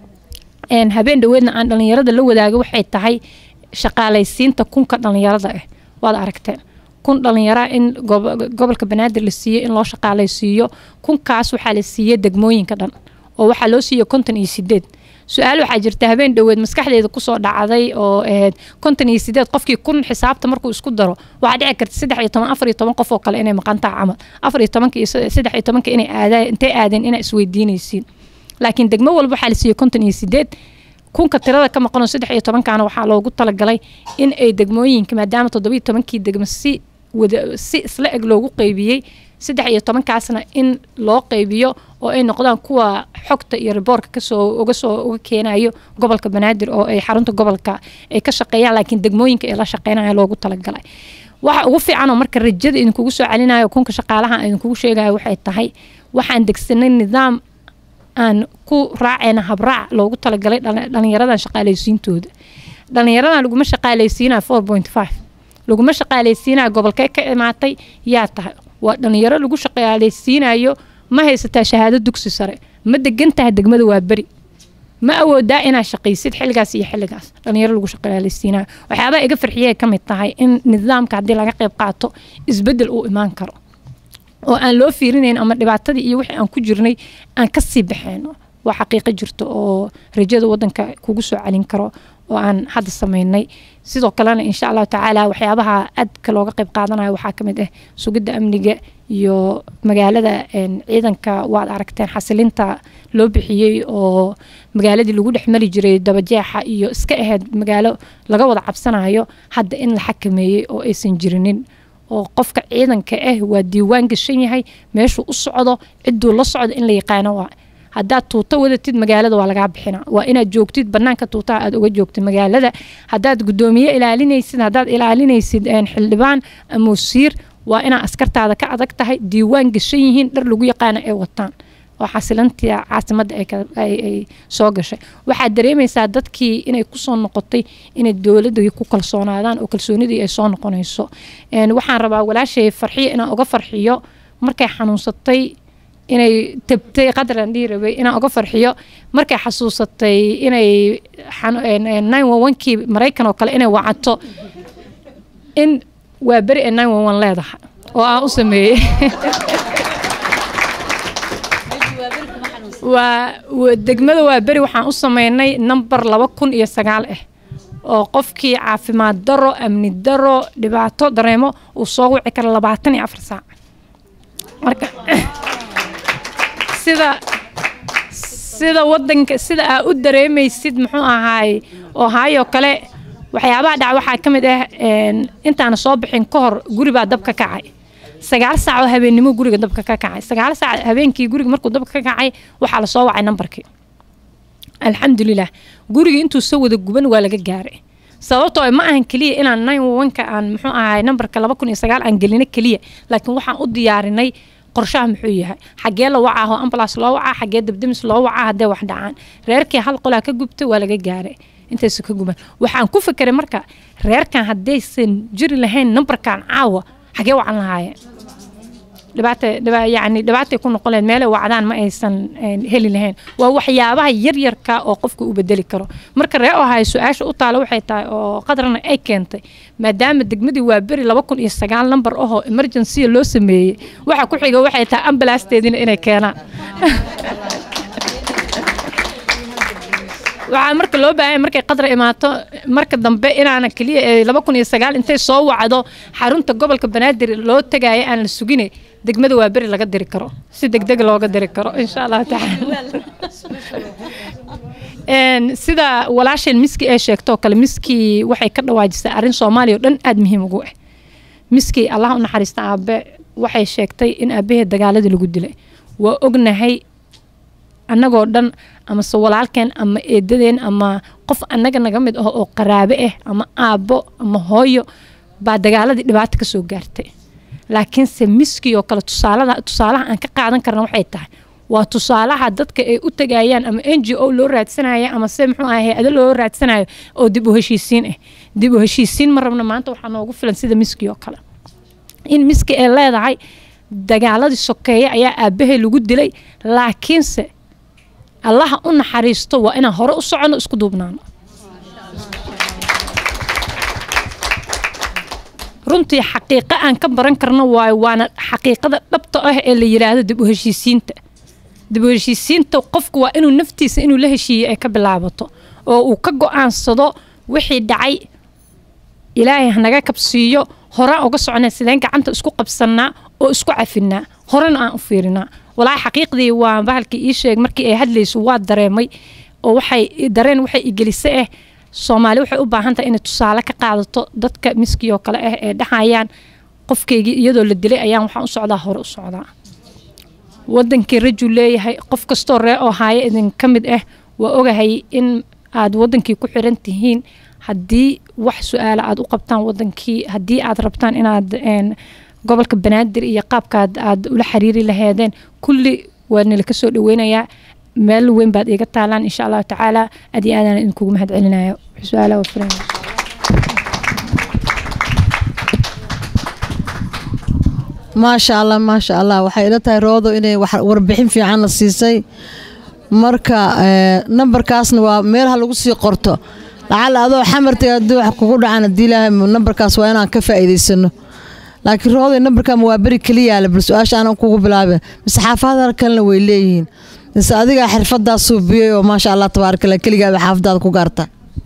F: een, habeen dhaweedna aan dhalinyarada la wadaago waxay tahay shaqaalaysiinta kunka dhalinyarada ah waad aragteen kun dhalinyara in gobo- gobolka banaadir la siiyey in loo shaqaalaysiiyo kunkaas waxaa la siiyey degmooyinka dhan oo waxaa loo siiyey konton iyo sideed su-aal waxaa jirta habeen dhoweed maskaxdeeda kusoo dhacday oo ahayd konton iyo sideed qofkii kun xisaabta markuu isku daro waxaa dhici karta saddex iyo toban afar iyo toban qof oo kale inay maqantaa camal afar iyo tobanka iyo saddex iyo tobanka inay aadaan intay aadeen inaa isweydiinaysiin laakiin degmo walba waxaa la siiyey konton iyo sideed kunka tirada ka maqanoo saddex iyo tobankaana waxaa loogu talagalay in ay degmooyinka maadaama toddobiyo tobankii degmo si wada si isla eg loogu qeybiyey saddex iyo tobankaasna in loo qeybiyo oo ay noqdaan kuwa xogta iyo riboorka kasoo uga soo uga keenayo gobolka banaadir oo ay xarunta gobolka ay ka shaqeeyaan laakiin degmooyinka ay la shaqeynaya loogu talagalay waxa ugu fiican oo marka rajada idinkugu soo celinayo kunka shaqaalaha idinkugu sheegayo waxay tahay waxaan degsanay nidaam aan ku raacayna habraac loogu talagalay dhali- dhalinyaradan shaqaalaysiintooda dhalinyaradan laguma shaqaalaysiinaya four point five laguma shaqaalaysiinaya gobolkee ka imaatay yaa tahay waa dhalinyaro lagu shaqaalaysiinayo ma haysataa shahaado dugsi sare ma degan tahay degmada waa beri ma awoodaa inaad shaqaysid xilligaas iyo xilligaas dhalinyaro lagu shaqaalaysiinayo waxyaabaha iga farxiyay ka mid tahay in nidaamka haddii laga qayb qaato isbedel uu imaan karo oo aan loo fiirinayn ama dhibaatadii iyo wixii aan ku jirnay aan kasii baxeyno waa xaqiiqo jirto oo rajada wadanka kugu soo celin karo oo aan hadda sameynay sidoo kalena insha allahu tacaala waxyaabaha aadka looga qayb qaadanayo waxaa ka mid ah sugidda amniga iyo magaalada een, ciidanka waad aragteen xasilinta loo bixiyey oo magaaladii lagu dhex mari jiray dabajeexa iyo iska ahayd magaalo laga wada cabsanayo hadda in la xakameeyey oo aysan jirinin oo qofka ciidanka ah waa diiwaan gashan yahay meeshuu u socdo ciduu la socdo in la yaqaano waa haddaad tuuto wadatid magaalada waa lagaa bixina waa inaad joogtid banaanka tuutaha aad uga joogtid magaalada haddaad gudoomiye ilaalinaysid haddaad ilaalinaysid een, xildhibaan ama wasiir waa inaa askartaada ka adag tahay diiwaan gashan yihiin dhar lagu yaqaano ay wataan oo xasilantii caasimadda ay ka- ay- ay soo gashay waxaad dareemaysaa dadkii inay kusoo noqotay inay dowladda ku kalsoonaadaan oo kalsoonidii ay soo noqonayso Een, waxaan rabaa walaashay farxiyo inaan uga farxiyo markay xanuunsatay inay tabtay qadaran dhihi rabay inaan uga farxiyo markay xasuusatay inay kii maraykan oo kale inay wacato in waa beri ee leedahay oo aan u sameeyey waa degmada waa beri waxaan u sameynay number laba kun iyo sagaal ah oo qofkii caafimaad daro amni daro dhibaato dareemo uu soo wici kara labaatan iyo afar saac marka sida sida wadanka sida aa u dareemaysid muxuu ahaay ohio kale waxyaabaha dhaca waxaa ka mid ah intaana soo bixin ka hor guribaa dabka kacay sagaal saac oo habeennimo guriga dabka ka kacay sagaal saac habeenkii guriga markuu dabka ka kacay waxaa lasoo wacay nambarkii alxamdulilah gurigii intuu soo wada guban waa laga gaaray sababtoo ma ahan keliya inaan nine one-ka aan muxuu ahay nambarka laba kun iyo sagaal aan gelino keliya laakiin waxaan u diyaarinay qorshaha muxuu yahay xagee la wacaa oo ambulance loo wacaa xagee dabdamis loo wacaa haddee wax dhacaan reerkii hal qolaa ka gubtay waa laga gaaray intaysa ka guban waxaan ku fikiray marka reerkan haddaysan jiri lahayn nambarkan caawa xagee wacan lahaayeen dhibaata yani dhibaatay ku noqon lahayd meelay wacdaan ma aysan heli lahayn waa waxyaabaha yaryarka oo qofka u bedeli karo marka ree ohay su-aasha u taalo waxay tahay oo qadrana ay keentay maadaama degmadii waa beri laba kun iyo sagaal namber ahoo emergency loo sameeyey waxa ku xiga waxay tahay ambalasteediina inay keenaan waxaa marka loo baahanya markay qadra imaato marka dambe inaana keliya laba kun iyo sagaal intay soo wacdo xarunta gobolka banaadir loo tagaaya aan la sugine degmada waa beri laga diri karo si degdeg looga diri karo insha allahu tacaala sida walaasheen miski ay sheegtoo kale miskii waxay ka dhawaajisay arrin soomaaliya oo dhan aada muhiim ugu ah miskii allah u naxariista aabe waxay sheegtay in aabaheed dagaaladii lagu dilay waa ognahay annagoo dhan amase walaalkeen ama eedadeen ama qof annaga naga mid ah oo qaraabe ah ama aabbo ama hooyo baa dagaaladii dhibaato kasoo gaartay laakiinse miskii oo kale tusaalada tusaalaha aan ka qaadan karna waxay tahay waa tusaalaha dadka ay u tagayaan ama n g o loo raadsanayo ama se muxuu aha hay-ado loo raadsanayo oo dib u heshiisiin ah dib u heshiisiin ma rabna maanta waxaa noogu filan sida miskii oo kale in miski ay leedahay dagaaladii sokeeye ayaa aabbahay lagu dilay laakiinse allaha u naxariisto waa inaan hore u soconno isku duubnaano runtii xaqiiqo aan ka baran karno waayo waana xaqiiqada dhabta ah ee la yidhaahdo dib u heshiisiinta dib u heshiisiinta qofku waa inuu naftiisa inuu la heshiiyey ay ka bilaabato oo uu ka go-aansado wixii dhacay ilaahay hanaga kabsiiyo horaan uga soconaa sideen gacanta isku qabsannaa oo isku cafinaa horena aan u fiirinaa walaahi xaqiiqdii waa bahalkii ii sheeg markii ay hadlayso waa dareemay oo waxay dareen waxay igelisa ah soomaali waxay u baahan tahay inay tusaale ka qaadato dadka miskii oo kale ah ee dhahayaan qofkaygii iyadoo la dilay ayaan waxaan u socdaa hore u socdaa wadankii rajul leeyahay qof kastoo ree oo haaya idinka mid ah waa ogahay in aad wadankii ku xiran tihiin haddii wax su-aala aad u qabtaan wadankii haddii aad rabtaan inaad gobolka banaadir iyo qaabkaad aad ula xiriiri laheedeen kulli waa nila kasoo dhaweynayaa meel weyn baad iiga taalaan insha allahu tacaala aad iyo aadaan idinkugu mahad celinayo su-aalaha waa furan
A: maasha allah maasha allah waxay ila tahay roodo inay warbixin fiican la siisay marka nambarkaasna waa meelaha lagu sii qorto lacala adoo xamartay haddii wax kugu dhacaan haddii ilaahay nambarkaas waa inaan ka faa'iidaysano laakiin rooday nambarkan waa beri keliyaale bal su-aasha aanan kugu bilaabin mise xaafadaha kalena way leeyihiin mise adigaa xirfadaa suubiyey oo maasha allah tabaarakallah keligaaba xaafadaada ku gaarta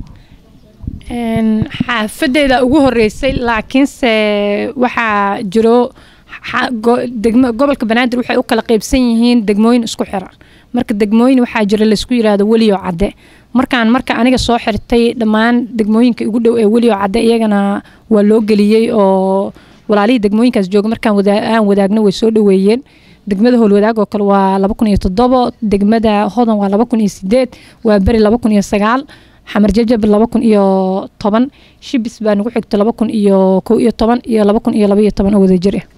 F: xaafadeyda ugu horeysay laakiinse waxaa jiro gobolka banaadir waxay u kala qeybsan yihiin degmooyin isku xiran marka degmooyin waxaa jira laysku yiraahdo weliyo cadde markaan marka aniga soo xirtay dhammaan degmooyinka ugu dhow ee weliyo cadde iyagana waa loo geliyey oo walaalihii degmooyinkaas jooga markaan aan wadaagno way soo dhaweeyeen degmada howlwadaag oo kale waa laba kun iyo toddobo degmada hodan waa laba kun iyo sideed waa beri laba kun iyo sagaal xamar jajab laba kun iyo toban shibis baa nagu xigto laba kun iyo kow iyo toban iyo laba kun iyo laba iyo toban oo wadajir ah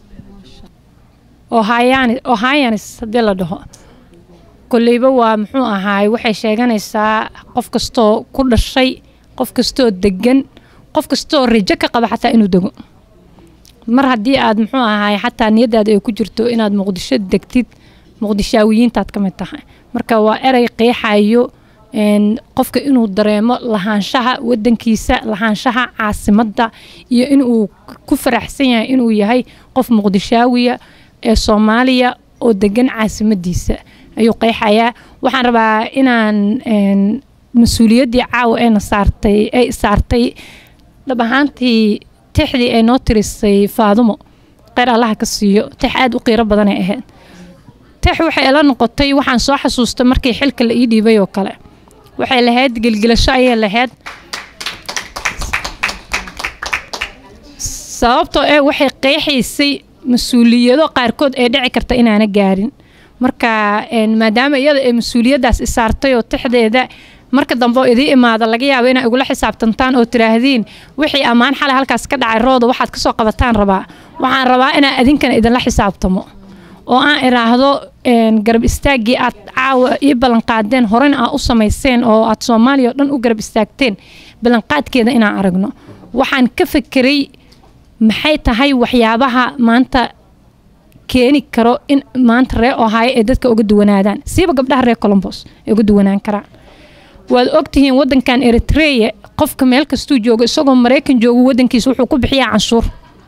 F: ohayanis haddii la dhaho koleyba waa muxuu ahaay waxay sheeganaysaa qof kastoo ku dhashay qof kastoo degan qof kastoo rajo ka qaba xataa inuu dego mar haddii aad muxuu ahaay xataa niyadaada ay ku jirto inaad muqdisho degtid muqdishaawiyiintaad ka mid tahay marka waa erey qeexayo een, qofka inuu dareemo lahaanshaha wadankiisa lahaanshaha caasimadda iyo inuu ku faraxsan yahay inuu yahay qof muqdishaawiya ee soomaaliya oo degan caasimadiisa ayuu qeexayaa waxaan rabaa inaan een, mas-uuliyaddii caawa eena saartay ay saartay dhab ahaantii tixdii ay noo tirisay faadumo qeyr allaha ka siiyo tix aada u qiiro badanay ahayd tix waxay ila noqotay waxaan soo xasuustay markii xilka la ii dhiibay oo kale waxay lahayd gelgelasho ayay lahayd sababtoo ee waxay qeexaysay mas-uuliyado qaarkood ee dhici karta inaana gaarin marka een, maadaama iyada ay mas-uuliyaddaas isaartay oo tixdeeda marka dambe oo idii imaada laga yaabo inaa igula xisaabtantaan oo tiraahdeen wixii ammaan xalay halkaas ka dhacay rooda waxaad kasoo qabataan rabaa waxaan rabaa inaa idinkana idinla xisaabtamo oo aan iraahdo een, garab istaaggii aad caawa ii ballanqaadeen horena aa u samayseen oo aad soomaaliya oo dhan u garab istaagteen ballanqaadkeeda inaan aragno waxaan ka fekeray maxay tahay waxyaabaha maanta keeni karo in maanta ree ohaayo ee dadka uga duwanaadaan siiba gabdhaha reer colombos ay uga duwanaan karaan waad ogtihiin wadankan eritrea qofka meel kastuu joogo isagoo maraykan joogo wadankiisa wuxuu ku bixiyaa canshuur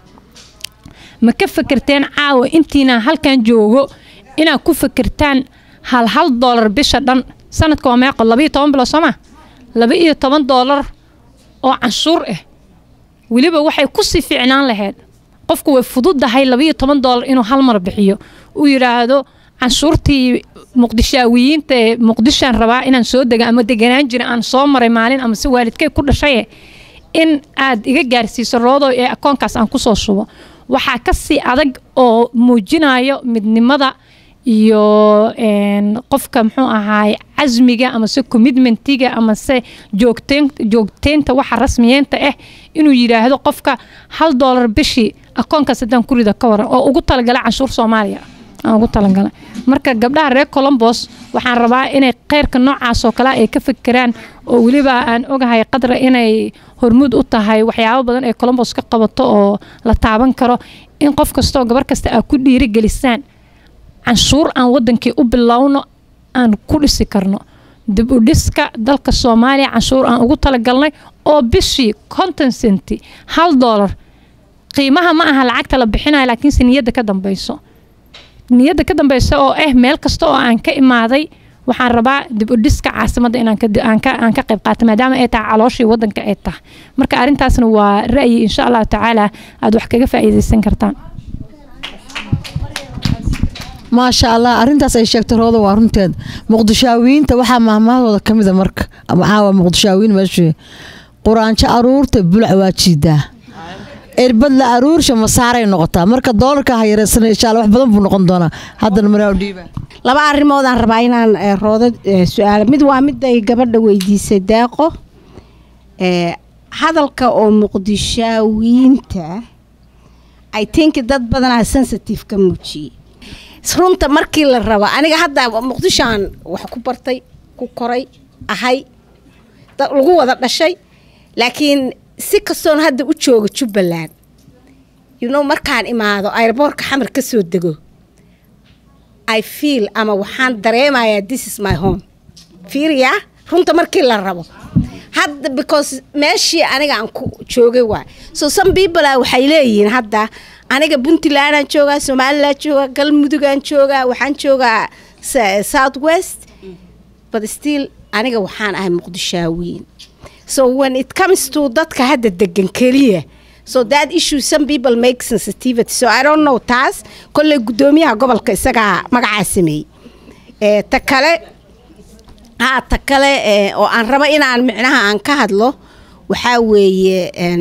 F: ma ka fekerteen caawa intiina halkan joogo inaad ku fekertaan hal hal doolar bisha dhan sanadka waa meeqo laba iyo toban bilo sooma laba iyo toban doolar oo canshuur ah weliba waxay kusii fiicnaan lahayd qofku way fududahay laba iyo toban doolar inuu hal mar bixiyo uu yidhaahdo canshuurtii muqdishaawiyiinta ee muqdishaan rabaa inaan soo dega ama deganaan jira aan soo maray maalin ama si waalidkay ku dhashaye in aad iga gaarsiiso roodo ee akoonkaas aan kusoo shubo waxaa kasii adag oo muujinayo midnimada iyo een, qofka muxuu ahaay casmiga amase commitmentiga amase joogteen joogteynta waxa rasmiyeenta ah inuu yidhaahdo qofka hal doolar bishii akoonkaas haddaan ku rida ka waran oo ugu talagala canshuur soomaaliya aan ugu talagalay marka gabdhaha reer colombos waxaan rabaa inay kheyrka noocaas oo kale ay ka fekeraan oo weliba aan ogahay qadra inay hormuud u tahay waxyaabo badan ay colombos ka qabato oo la taaban karo in qof kastoo gabar kasta aad ku dhiirigelisaan canshuur aan wadankii u bilowno aan ku dhisi karno dib u dhiska dalka soomaaliya canshuur aan ugu talagalnay oo bishii konton senti hal doolar qiimaha ma aha lacagta la bixinayo laakiinse niyadda ka dambeyso niyadda ka dambeysa oo ah meel kasta oo aan ka imaaday waxaan rabaa dib u dhiska caasimadda inaan ka aan ka aan ka qayb qaato maadaama ay tahay calooshii wadanka ay tahay marka arrintaasna waa ra'yi insha allahu tacaala aad wax kaga faa'iidaysan kartaan
A: maasha allah arintaas ay sheegtay rooda waa runteed muqdishaawiyiinta waxaa maahmaahooda ka mida marka ama caawa muqdishaawiyiin meeshii quraanjo aruurta bulac waa jiidaa irbad la aruursha masaaray noqotaa marka doolarka ha yareysana insha allah wax badan buu noqon doonaa haddana maraa dhiiba
D: laba arrimoodaan rabaa inaan eh, roodo eh, su-aalo mid waa mid ay gabadha weydiisay deeqo eh, hadalka oo muqdishaawiyiinta i think dad badanaa sensitive ka muujiyey runta markii la rabo aniga hadda muqdishoan wax ku bartay ku koray ahay da- lagu wada dhashay laakiin si kastoon hadda u jooga jubbaland you know markaan imaado airboortka xamar ka soo dego i feel ama waxaan dareemayaa this is my home fiiriya runta markii la rabo hadda because meeshii aniga aan ku joogay waay so some people ah waxay leeyihiin hadda aniga puntlandaan joogaa somaliland joogaa galmudugaan joogaa waxaan joogaa s- south west but still aniga waxaan ahay muqdishaawiin so when it comes to dadka hadda degan keliya so that issue some people make sensitivity so i don't know taas kolley guddoomiyaha gobolka isagaa magacaa sameeyey Eh, ta kale haa ta kale eh, oo aan rabo inaan micnaha aan ka hadlo waxaa weeye en,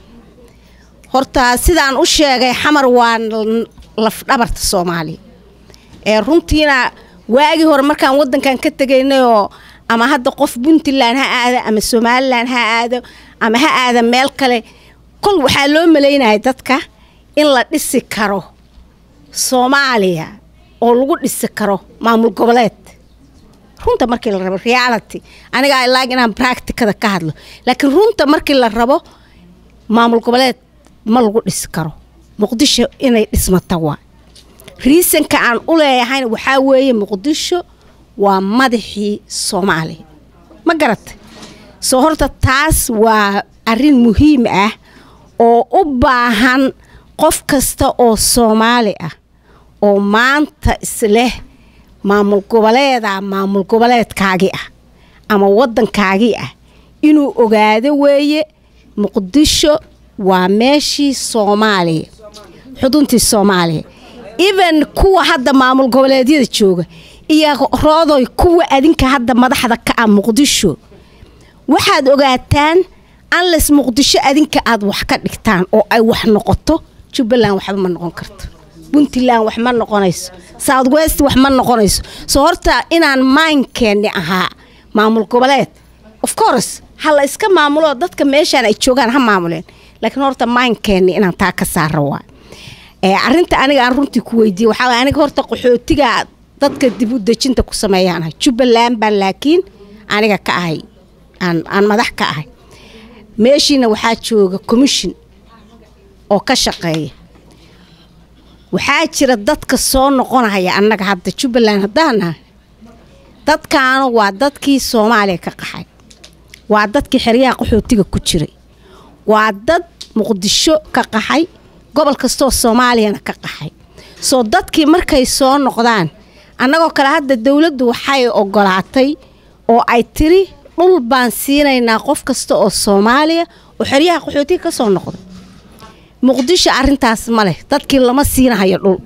D: horta sidaan u sheegay xamar waa l- lafdhabarta soomaaliya ee runtiina waagii hore markaan wadankan ka tegaynayoo ama hadda qof puntland ha aado ama somalilan ha aado ama ha aada meel kale kol waxaa loo malaynaya dadka in la dhisi karo soomaaliya oo lagu dhisi karo maamul goboleed runta markii la rabo reality aniga I like inaan practicada ka hadlo laakiin runta markii la rabo maamul goboleed ma lagu dhisi karo muqdisho inay dhismata waa riisanka aan u leeyahayna waxaa weeye muqdisho waa madaxii soomaaliya ma garatay soo horta taas waa arrin muhiim ah oo u baahan qof kasta oo soomaali ah oo maanta isleh maamul goboleeda maamul goboleedkaagii ah ama waddankaagii ah inuu ogaado weeye muqdisho waa meeshii soomaaliya xuduntii soomaaliya even kuwa hadda maamul goboleedyada jooga iyo roodoy kuwa adinka hadda madaxda ka ah muqdisho waxaad ogaataan anles muqdisho adinka aad wax ka dhigtaan oo ay wax noqoto jubbaland waxba ma noqon karto puntland wax ma noqonayso south west wax ma noqonayso soo horta inaan maankeenni ahaa maamul goboleed of course ha la iska maamulo dadka meeshaan ay joogaan ha maamuleen laakiin horta maankeenni inaan taa ka saara waa arinta aniga aan runtii ku weydiiye waxaa waay aniga horta qaxootiga dadka dib u dejinta ku sameeyaanahay jubbaland baan laakiin aniga ka ahay aan aan madax ka ahay meeshiina waxaa jooga commission oo ka shaqeeya waxaa jira dadka soo noqonaya annaga hadda jubbaland haddaan nahay dadkaanu waa dadkii soomaaliya ka qaxay waa dadkii xeryaha qaxootiga ku jiray waa dad muqdisho ka qaxay gobol kastoo soomaaliyana ka qaxay soo dadkii markay soo noqdaan annagoo kale hadda dowladdu waxay ogolaatay oo ay tiri dhul baan siinaynaa qof kasta oo soomaaliya oo xeryaha qaxootiga ka soo noqday muqdisho arintaas ma leh dadkii lama siinahayo dhul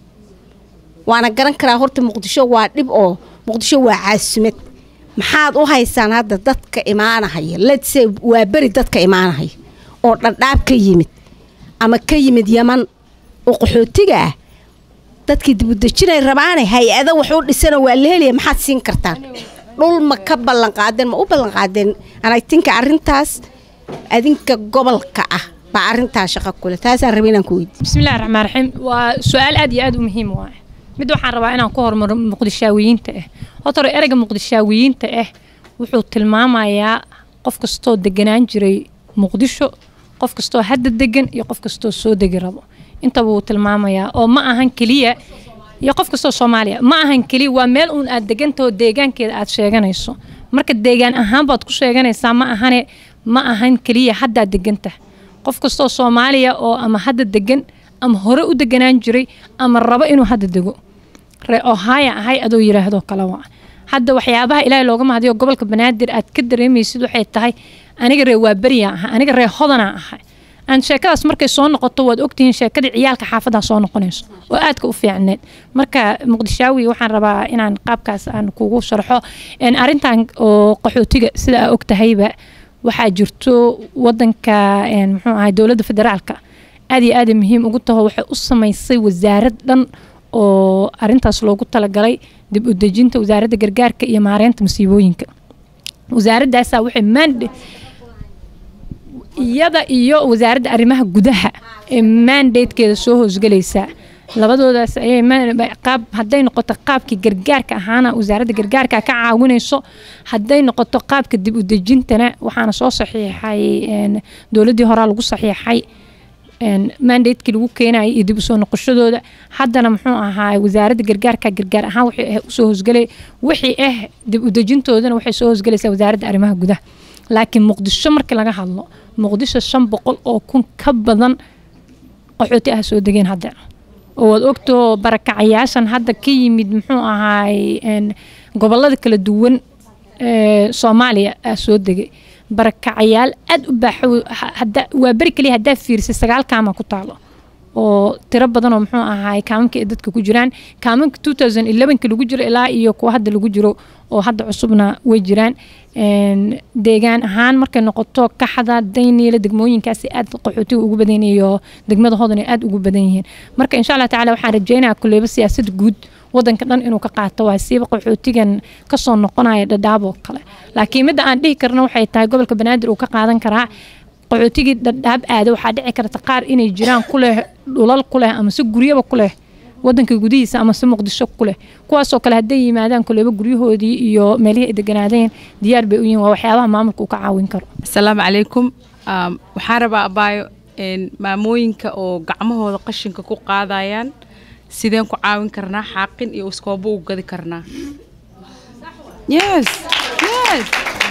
D: waana garan karaa horta muqdisho waa dhib oo muqdisho waa caasumad maxaad u haysaan hadda dadka imaanahaya letse waa beri dadka imaanahaya oo dhadhaab ka yimid ama ka yimid yaman oo qaxootiga ah dadkii dibudejinay rabaane hay-ada wax u dhisana waa la helaya maxaad siin kartaan dhul ma ka ballanqaadeen ma u ballanqaadeen anaytinka arintaas adinka gobolka ah baa arintaa shaqo kule taasaan raba inaan ku weydiiyo
F: bismillahi raxmaan raxiim waa su-aal aad iyo aad u muhiim waay mid waxaan rabaa inaan ku hormaro muqdishaawiyiinta ah horta hore ereyga muqdishaawiyiinta ah wuxuu tilmaamayaa qof kastoo deganaan jiray muqdisho qof kastoo hadda degan iyo qof kastoo soo degi rabo intaba wuu tilmaamayaa oo ma ahan keliya iyo qof kastoo soomaaliya ma ahan keliya waa meel uun aad degantaho deegaankeeda aad sheeganayso marka deegaan ahaan baad ku sheeganaysaa ma ahane ma ahan keliya haddaad degantah qof kastoo soomaaliya oo ama hadda degan ama hore u deganaan jiray ama rabo inuu hadda dego ree ohaya ahay adoo yiraahdo kale waa hadda waxyaabaha ilaahay looga mahadiyo gobolka banaadir aad ka dareemaysid waxay tahay aniga ree waa beriyaa ahay aniga ree hodanaa ahay aan sheekadaas markay soo noqoto waad ogtihiin sheekadii ciyaalka xaafadaha soo noqonayso oo aadka u fiicneed marka muqdishaawi waxaan rabaa inaan qaabkaas aan kugu sharxo arintan oo qaxootiga sida aa ogtahayba waxaa jirto wadanka muxuu ahay dowladda federaalka aad iyo aada muhiim ugu taho waxay u samaysay wasaarad dhan oo arintaas loogu talagalay dib u dejinta wasaaradda gargaarka iyo maareynta masiibooyinka wasaaradaasaa waxay maand iyada iyo wasaaradda arrimaha gudaha ee mandatekeeda soo hoosgelaysaa labadoodaas ayay qaab hadday noqoto qaabkii gargaarka ahaana wasaaradda gargaarka ka caawinayso hadday noqoto qaabka dib u dejintana waxaana soo saxiixay dowladdii horaa lagu saxiixay mandatekii lagu keenayay iyo dib usoo noqoshadooda haddana muxuu ahaa wasaaradda gargaarka gargaar ahaan waxay usoo hoosgelay wixii ah dib u dejintoodana waxay soo hoosgelaysaa wasaaradda arrimaha gudaha laakiin muqdisho markii laga hadlo muqdisho shan boqol oo kun ka badan qaxooti ah soo degeen hadda oo waad ogtoo barakacayaashan hadda ka yimid muxuu ahaay gobolada kala duwan ee soomaaliya aa soo degay barakacayaal aad u baaxo waa beri kaliya haddaa fiirisay sagaal kaama ku taalo oo tiro badan oo muxuu ahaay kaamanka ay dadka ku jiraan kaamanka two thousand elevenka lagu jiro ilaa iyo kuwa hadda lagu jiro oo hadda cusubna way jiraan deegaan ahaan markay noqoto kaxda dayniila degmooyinkaasi aad qaxootiga ugu badan iyo degmada hodan ay aad ugu badan yihiin marka insha allah tacaala waxaan rajeynayaa kuleyba siyaasad guud wadanka dhan inuu ka qaato waa siiba qaxootigan kasoo noqonaya dhadhaab oo kale laakiin midda aan dhihi karna waxay tahay gobolka banaadir uu ka qaadan karaa qaxootigii dhadhaab aada waxaa dhici karta qaar inay jiraan kuleh dhulal kuleh ama se guryaba kuleh wadanka gudihiisa ama se muqdisho kuleh kuwaasoo kale hadday yimaadaan kuleyba guryahoodii iyo meelihii ay deganaadeen diyaar bay u yihiin waa waxyaabaha maamulka uu ka caawin karo
G: asalaamu calaykum waxaan rabaa abaayo maamooyinka oo gacmahooda qashinka ku qaadayaan sideen ku caawin karnaa xaaqin iyo iskoobo u gadi karnaa yes yes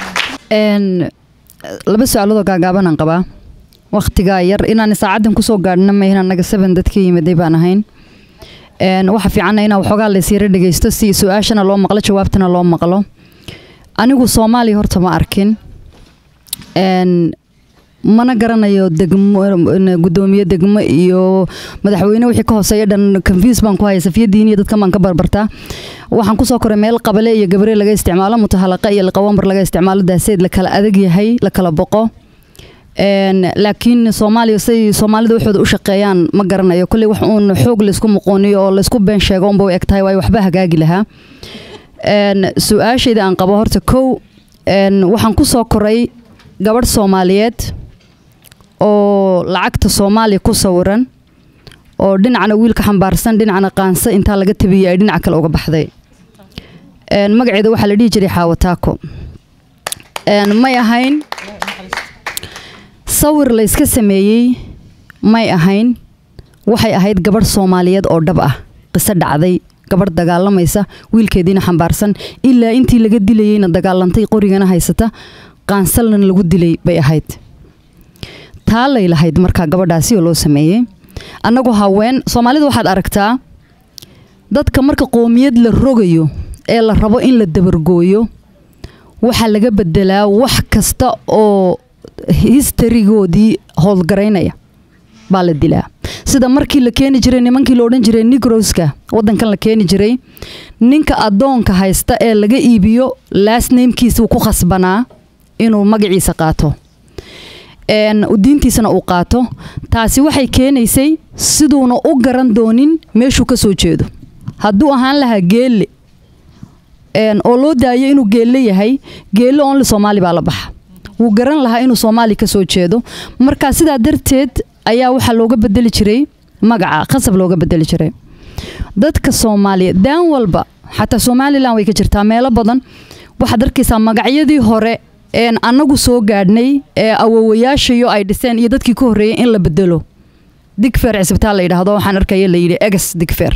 B: Een, laba su-aaloodoo gaagaabanaan qabaa waqtigaa yar inaan saacadan kusoo gaadhna mahin annaga seven dadka yimiday baan ahayn Een, waxa fiicanna inaan waxoogaa laysyara dhegeysto si su-aashana loo maqlo jawaabtana loo maqlo anigu soomaaliya horta ma arkin Een, mana garanayo degmo n- gudoomiye degmo iyo madaxweyne wixii ka hooseeya dhan confuse baan ku haya safiyadiin iyo dadkan baan ka barbartaa waxaan kusoo koray meel qabale iyo gabre laga isticmaalo mutahalaqa iyo liqawambar laga isticmaalo daaseed la kala adag yahay la kala boqo Een, laakiin soomaaliya say soomaalida waxooda u shaqeeyaan ma garanayo kolley wax uun xoog laysku muqooniyo oo laysku been sheego unba u eg tahay waayo waxba hagaagi lahaa Een, su-aashayda aan qabo horta kow een, waxaan kusoo koray gabadh soomaaliyeed oo lacagta soomaaliya ku sawiran oo dhinacna wiilka xambaarsan dhinacna qaansa intaa laga tabiyey ay dhinaca kale uga baxday Een, magaceeda waxaa la dhihi jiray xaawataako Een, may ahayn sawir la iska sameeyey may ahayn waxay ahayd gabadh soomaaliyeed oo dhab ah qiso dhacday gabadh dagaalamaysa wiilkeediina xambaarsan ilaa intii laga dilayeyna dagaalantay qorigana haysata qaansalna lagu dilay bay ahayd taa lay lahayd markaa gabadhaasi oo loo sameeyey annagu haween soomaalida waxaad aragtaa dadka marka qoomiyad la rogayo ee la rabo in la dabargooyo waxaa laga bedelaa wax kasta oo historygoodii howlgaraynaya baa la dilaa sida markii la keeni jiray nimankii la odhan jiray negroska wadankan la keeni jiray ninka adoonka haysta ee laga iibiyo last namekiisa ku khasbanaa inuu magaciisa qaato een, diintiisana uu qaato taasi waxay keenaysay siduuna u garan doonin meeshuu ka soo jeedo hadduu ahaan lahaa geelle een, oo loo daayo inuu geelle yahay geelle only soomaali baa la baxa wuu garan lahaa inuu soomaali ka soo jeedo marka sidaa darteed ayaa waxaa looga bedeli jiray magaca khasab looga bedeli jiray dadka soomaaliyeed daan walba xataa somalilan way ka jirtaa meelo badan waxaad arkaysaa magacyadii hore een annagu soo gaadhnay ee awowayaashayo ay dhiseen iyo dadkii ka horreeyay in la bedelo digfer cisbitaal la yidhaahdo waxaan arkaya la yidhi eges digfer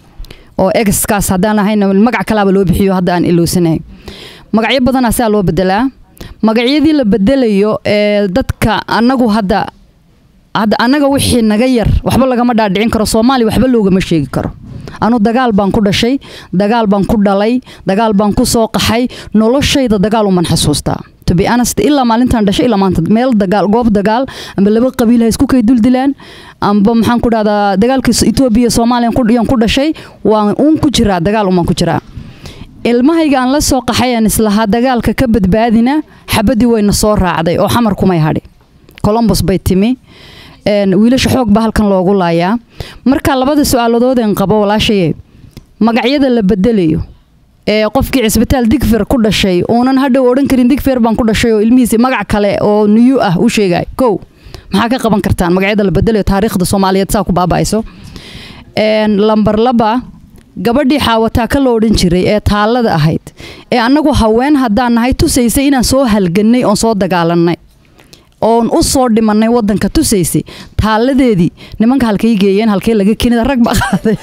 B: oo egeskaas haddaan ahayna magac kalaaba loo bixiyo hadda aan ilowsanahay magacyo badanaa saa loo bedelaa magacyadii la bedelayo ee dadka annagu hadda hadda annaga wixii naga yar waxba lagama dhaadhicin karo soomaaliya waxba loogama sheegi karo anu dagaal baan ku dhashay dagaal baan ku dhalay dagaal baan ku soo qaxay noloshayda dagaal uman xasuustaa to be honest ilaa maalintaan dhashay ilaa maanta meel dagaal goob dagaal amba laba qabiil ha isku kay duldilaan amba maxaan ku dhahdaa dagaalka etoobiya soomaaliya ku yaan ku dhashay waan uun ku jiraa dagaal umaan ku jiraa ilmahayga aan la soo qaxay aan islahaa dagaalka ka badbaadina xabadii wayna soo raacday oo xamar kumay hadhi colombos bay timi een, wiilasha xoog baa halkan loogu laayaa marka labada su-aaladoodeen qabo walaashaye magacyada la bedelayo ee qofkii cisbitaal digfer ku dhashay uunan hadhow odhan karin digfer baan ku dhashay oo ilmihiisi magac kale oo niyu ah u sheegay kow maxaa ka qaban kartaan magacyada la bedelayo taariikhda soomaaliyeed saa ku baaba'ayso Een, lambar laba gabadhii xaawataa ka la odhan jiray ee taalada ahayd ee annagu haween haddaan nahay tusaysay inaan soo halgannay oon soo dagaalannay oon u soo dhimanay wadanka tusaysay taaladeedii nimanka halkay geeyeen halkee laga keenida rag baa qaaday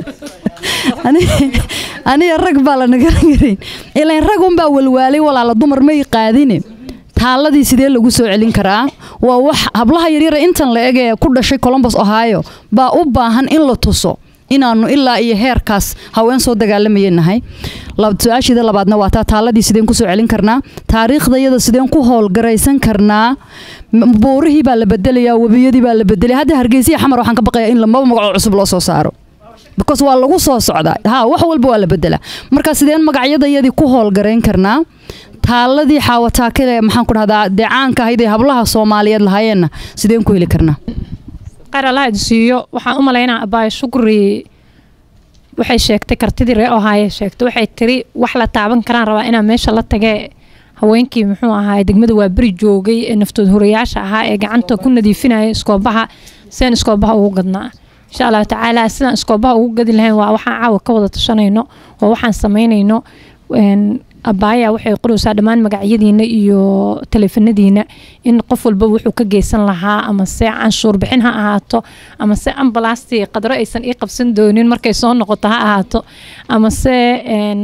B: Ani- aniga rag baa la nagaran karin ilaan rag unbaa walwaalay walaala dumar may qaadine taaladii sidee lagu soo celin karaa waa wax hablaha yaryara intan la eg ee ku dhashay colombos ohio baa u baahan in la tuso inaanu ilaa iyo heerkaas haween soo dagaalamayeen nahay Lab- su-aashiida labaadna waa taa taaladii sideen kusoo celin karnaa taariikhdayada sideen ku howlgaraysan karnaa M- buurihii baa la bedelayaa webiyadii baa la bedelaya hadda hargeysa iyo xamar waxaan ka baqayaa in lamaba magaco cusub loo soo saaro because waa lagu soo socdaa ha wax walba waa la bedelaa marka sideen magacyadayadii ku howlgarayn karnaa taaladii xaawataakale maxaan ku dhahdaa dee caanka ahayd ee hablaha soomaaliyeed lahaayeenna sideen ku heli karnaa
F: qaar allaha idin siiyo waxaan u malaynaa abaayo shukri waxay sheegtay kartidii ree ohaaye sheegtay waxay tiri wax la taaban karaan rabaa inaan meesha la tagee haweenkii muxuu ahaa degmada waa beri joogay ee naftood horayaasha ahaa ee gacanta ku nadiifinaya iskoobaha sidaan iskoobaha ugu gadnaa insha allahu tacaala sidaan iskoobaha ugu gadi lahayn waa waxaan caawa ka wada tashanayno waa waxaan samaynayno een, abaaya waxay qoraysaa dhammaan magacyadiina iyo taleefanadiina in qof walba wuxuu ka geysan lahaa ama se canshuur bixin ha ahaato ama se ambalastii qadro aysan ii qabsan doonin markay soo noqoto ha ahaato ama se een,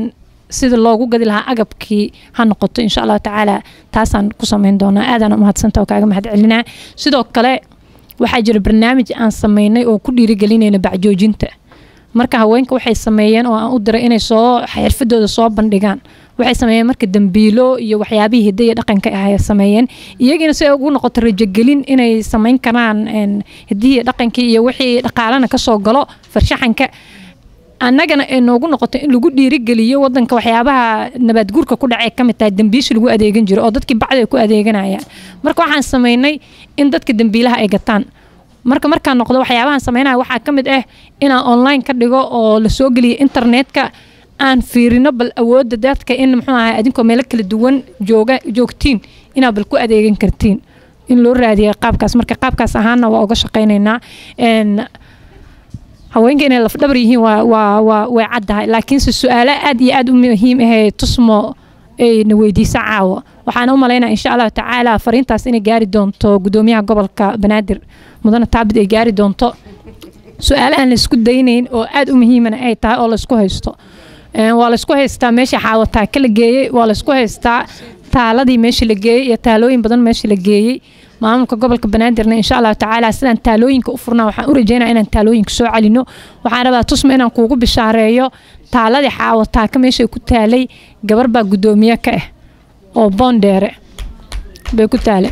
F: sida loogu gadi lahaa agabkii ha noqoto insha allahu tacaala taasaan ku sameyn doonaa aadaan umahadsanta oo kaaga mahad celinaa sidoo kale waxaa jira barnaamij aan sameynay oo ku dhiirigelinayna bacjoojinta marka haweenka waxay sameeyeen oo aan u diray inay soo xirfadooda soo bandhigaan waxay sameeyeen marka dambiilo iyo waxyaabihii hidda iyo dhaqanka ah ay sameeyeen iyagiina si ay ugu noqoto rajogelin inay sameyn karaan hiddihii dhaqankii iyo wixii dhaqaalana kasoo galo farshaxanka annagana ay noogu noqoto in lagu dhiirigeliyo wadanka waxyaabaha nabaadguurka ku dhacay kamid tahay dambiishi lagu adeegan jiro oo dadkii bacdi ay ku adeeganayaan marka waxaan sameynay in dadka dambiilaha ay gataan marka markaan noqdo waxyaabahan sameynaya waxaa ka mid ah inaan online ka dhigo oo lasoo geliyo internetka aan fiirino bal awoodda dadka in muxuu ahay adinkoo meelo kala duwan jooga joogtiin inaad bal ku adeegan kartiin in loo raadiya qaabkaas marka qaabkaas ahaana waa uga shaqaynaynaa haweenka inay lafdhabar yihiin waa waa waa way caddahay laakiinse su-aalo aad iyo aad u muhiim ahee tusmo ayna weydiisa caawa waxaan u malaynaa insha allahu tacaala fariintaas inay gaari doonto gudoomiyaha gobolka banaadir mudane taabid ay gaari doonto su-aalo aan laysku daynayn oo aad u muhiimana ay tahay oo laysku haysto waa laysku haystaa meesha xaawataa ka la geeyey waa laysku haystaa taaladii meesha la geeyey iyo taalooyin badan meesha la geeyey maamulka gobolka banaadirna insha allahu tacaala sidaan taalooyinka u furnaa waxaan u rajeynaa inaan taalooyinka soo celino waxaan rabaa tusma inaan kuugu bishaareeyo taaladii xaawataa ka meesha ku taalay gabar baa guddoomiye ka ah oo boondheere bay ku taale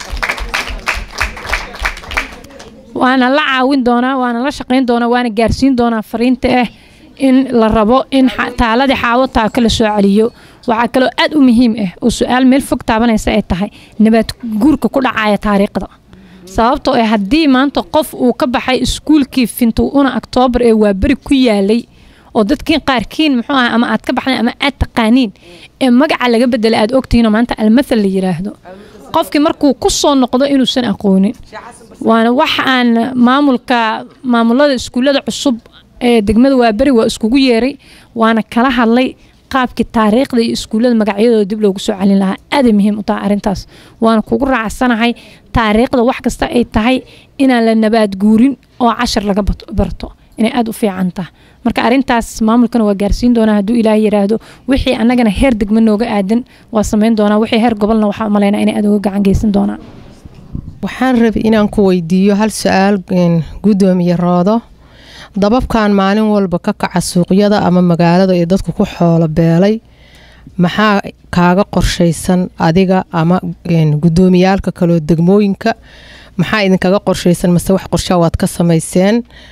F: waana la caawin doonaa waana la shaqayn doonaa waana gaarsiin doonaa fariinta ah in la rabo in taaladii xaawataa ka la soo celiyo waxaa kaloo aad u muhiim ah oo su-aal meel fog taabanaysa ay tahay nabaad guurka ku dhacaya taariikhda sababtoo ah haddii maanta qof uu ka baxay iskuulkii fintuuna oktoobar ee waaberi ku yaalay oo dadkiin qaarkiin muxuu ah ama aad ka baxdeen ama aad taqaaniin ee magaca laga bedela aad ogtihiinoo maanta almathal la yiraahdo qofkii markuu ku soo noqdo inuusan aqoonin waana wax aan maamulka maamulada iskuullada cusub ee degmada waaberi waa iskugu yeeray waana kala hadlay qaabkii taariikhda iyo iskuullada magacyadooda dib loogu soo celin lahaa aaday muhiim u tahay arrintaas waana kugu raacsanahay taariikhda wax kasta ay tahay inaan la nabaad guurin oo cashar laga barto inay aada u fiican tahay marka arrintaas maamulkana waa gaarsiin doonaa hadduu ilaahay yiraahdo wixii annagana heer degma nooga aadan waa samayn doonaa wixii heer gobolna waxaa umalaynaa inay aada uga gacan geysan doonaan
H: waxaan rabay inaan ku weydiiyo hal su-aal guddoomiye roodo dababkan maalin walba ka kaca suuqyada ama magaalada ee dadku ku xoolo beelay maxaa kaaga qorshaysan adiga ama guddoomiyaalka kaloo degmooyinka maxaa idinkaga qorshaysan mase wax qorshaa waad ka samayseen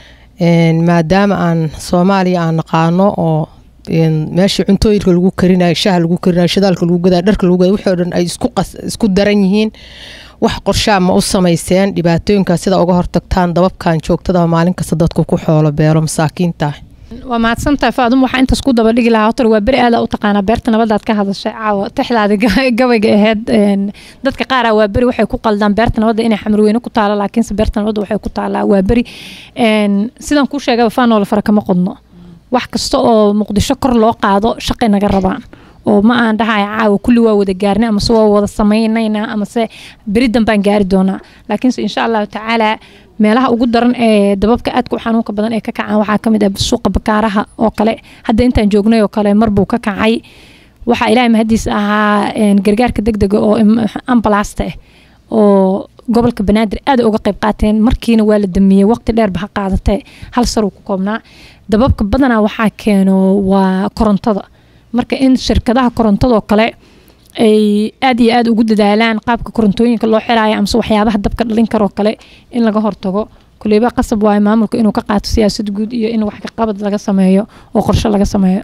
H: maadaama aan soomaaliya aan naqaano oo meeshii cuntooyinka lagu karinayo shaha lagu karinayo shidaalka lagu gadaa dharka lagu gadaa wixii oo dhan ay isku daran yihiin wax qorshaa ma u samayseen dhibaatooyinkaas sida uga hortagtaan dababkan joogtada maalin kasta dadku ku xoolo beelo masaakiinta
F: waa mahadsantahay faadum waxaa intaas ku daba dhigi lahaa hotor waa beri aada u taqaanaa beerta nabadaad ka hadashay caawa tixdaadi gabayga aheyd dadka qaara waa beri waxay ku qaldaan beerta nabadda inay xamarweyne ku taalo laakiinse beerta nabadda waxay ku taalaa waa beri sidaan kuu sheegaba faanoola fara kama qodno wax kasta oo muqdisho kor loo qaado shaqay naga rabaan oo ma aan dhahaya caawa kulli waa wada gaarnay amase waa wada samaynaynaa amase beri danbaan gaari doonaa laakiinse insha allahu tacaala meelaha ugu daran ee dababka aadka u xanuunka badan ee ka kacaan waxaa kamid ah suuqa bakaaraha oo kale hadda intaan joognay oo kale marbuu ka kacay waxaa ilaahay mahadiis ahaa gargaarka degdega oo ambalaasta ah oo gobolka banaadir aad uga qayb qaateen markiina waa la damiyey waqti dheerba ha qaadatee hal saruu ku koobnaa dababka badanaa waxaa keeno waa korontada marka in shirkadaha korontadoo kale ay aad iyo aad ugu dadaalaan qaabka korontooyinka loo xiraayo amase waxyaabaha dabka dhalin karoo kale in laga hortago kuleyba qasab waayo maamulka inuu ka qaato siyaasad guud iyo in wax kaqabad laga sameeyo oo qorshe laga sameeyo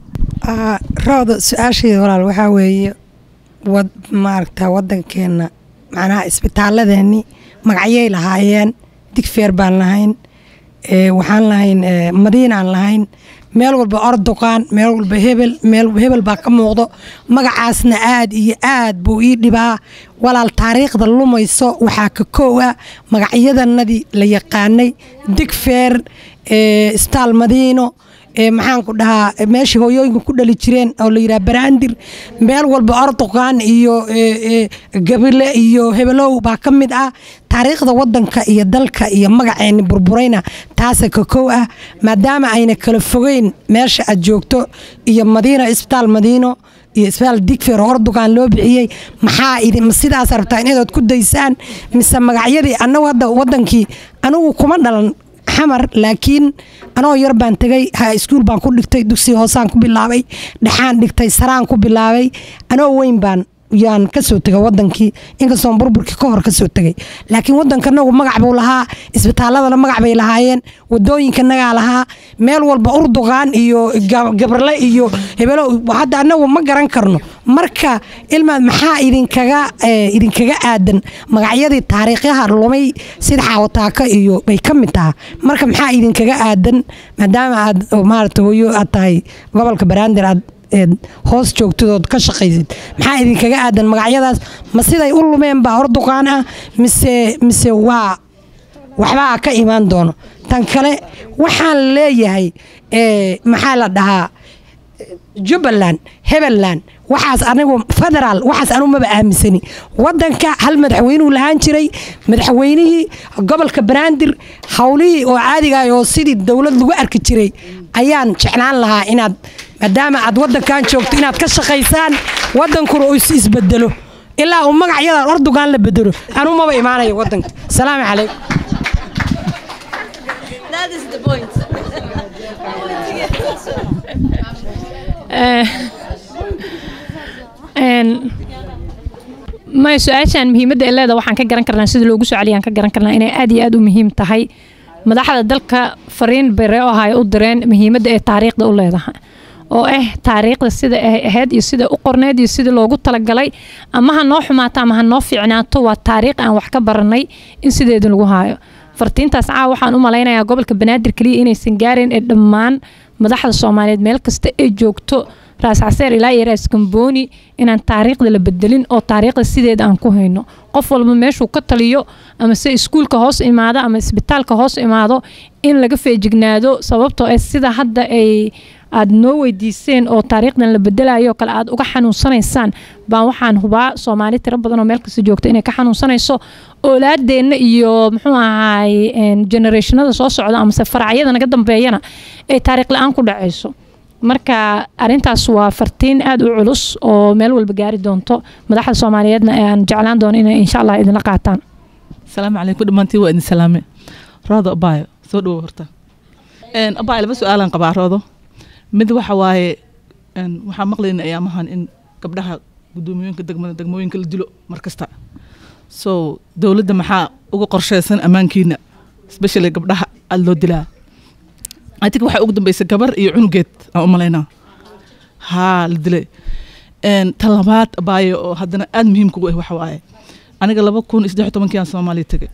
I: rooda su-aashayda walaal waxaa weeye wad maaragta wadankeena macnaha isbitaaladeenii magacyay lahaayeen digfeer baan lahayn waxaan lahayn madiinaan lahayn meel walba orduqaan meel walba hebel meel hebel baa ka muuqdo magacaasna aad iyo aad buu ii dhibaa walaal taariikhda lumayso waxaa ka koowa magacyadanadii la yaqaanay digfeer isbitaal madiino ee maxaan ku dhahaa ee meeshii hooyooyinka ku dhali jireen oo la yidhaha baraandir meel walba ordoqaan iyo ee, ee, gabile iyo hebelow baa ka mid ah taariikhda wadanka iyo dalka iyo magaceeni burburayna taasa ka kow ah maadaama ayna kala fogeyn meesha aad joogto iyo madiino isbitaal madiino iyo isbitaal digfeer oo ordogan loo bixiyey maxaa idin ma sidaas rabtaa inaad ku daysaan mise magacyadii annagu hadda wadankii anigu kuma dhalan xamar laakiin anoo yar baan tegay ha iskuul baan ku dhigtay dugsi hoosaan ku bilaabay dhexaan dhigtay saraan ku bilaabay anoo weyn baan yaan kasoo tegay wadankii inkastoon burburkii ka hor kasoo tegay laakiin wadankanagu magac buu lahaa isbitaaladana magac bay lahaayeen wadooyinkanagaa lahaa meel walba urduqaan iyo ga- gabarle iyo hebelo hadda anagu ma garan karno marka ilmaad maxaa idinkaga eh, idinkaga aadan magacyadii taariikhyaha lumay sida xaawataaka iyo bay ka mid taha marka maxaa idinkaga aadan maadaama aad oo maarata hooyo aad tahay gobolka baraandir aad eed hoos joogtadood ka shaqaysid maxaa idinkaga aadan magacyadaas ma siday u lumeen baa orduqaan ah mise mise waa waxbaa ka imaan doono tan kale waxaan leeyahay eh, maxaa la dhahaa jubbaland hebeland waxaas anigu federaal waxaas anigu maba aaminsani wadanka hal madaxweynuu lahaan jiray madaxweynihii gobolka banaadir howlihii oo caadiga ah oo sidii dowlad lagu arki jiray ayaan jeclaan lahaa inaad maadaama aad wadankan joogto inaad ka shaqaysaan wadankuna uu is isbedelo ilaa uu magacyadan ordogan la bedelo anuu maba imaanayo wadanka salaamu calaykum
F: Eh, een, maya su-aashaan muhiimadda ay leedahay waxaan ka garan karnaa sida loogu soo celiyaan ka garan karnaa inay aad iyo aad u muhiim tahay madaxda dalka fariin bay ree ahay u direen muhiimadda ay taariikhda u leedahay oo ah taariikhda sida ay ahayd iyo sida u qorneed iyo sida loogu talagalay ama ha noo xumaato ama ha noo fiicnaato waa taariikh aan wax ka baranay in sideeda lagu haayo fartiintaas caawa waxaan u malaynayaa gobolka banaadir keliya inaysan gaarin ee dhammaan madaxda soomaaliyeed meel kasta ay joogto raas caseer ilaa iyo raas kambooni inaan taariikhda la bedelin oo taariikhda sideeda aan ku hayno qof walba meeshuu ka taliyo ama se iskuulka hoos imaado ama isbitaalka hoos imaado in laga feejignaado sababtoo ah sida hadda ay aad noo weydiiseen oo taariikhdan la bedelayo oo kale aad uga xanuunsanaysaan baan waxaan hubaa soomaali tiro badan oo meel kasta joogta inay ka xanuunsanayso oolaadeenna iyo muxuu ahaay generationada soo socda amase faracyada naga dambeeyana ay taariikh la-aan ku dhacayso marka arintaas waa fartiin aad u culus oo meel walba gaari doonto madaxda soomaaliyeedna aan jeclaan doono inay insha allah idinla qaataan
J: asalaamu calaykum dhammaantiin waa idin salaame roodo abaayo soo dhowo horta Een, abaayo laba su-aalaan qabaa roodo mid waxa waaye een, waxaan maqlayna ayaamahan in gabdhaha gudoomiyooyinka degmada degmooyinka la dilo mar kasta so dowladda maxaa uga qorsheysan ammaankiina especially gabdhaha aada loo dilaa adig waxaa ugu dambeysay gabar iyo cunugeed aan u malaynaa haa la dilay Een, tan labaad abaayo oo haddana aada muhiimka u ah waxa waaye aniga laba kun iyo saddex iyo tobankii aan soomaaliya tegay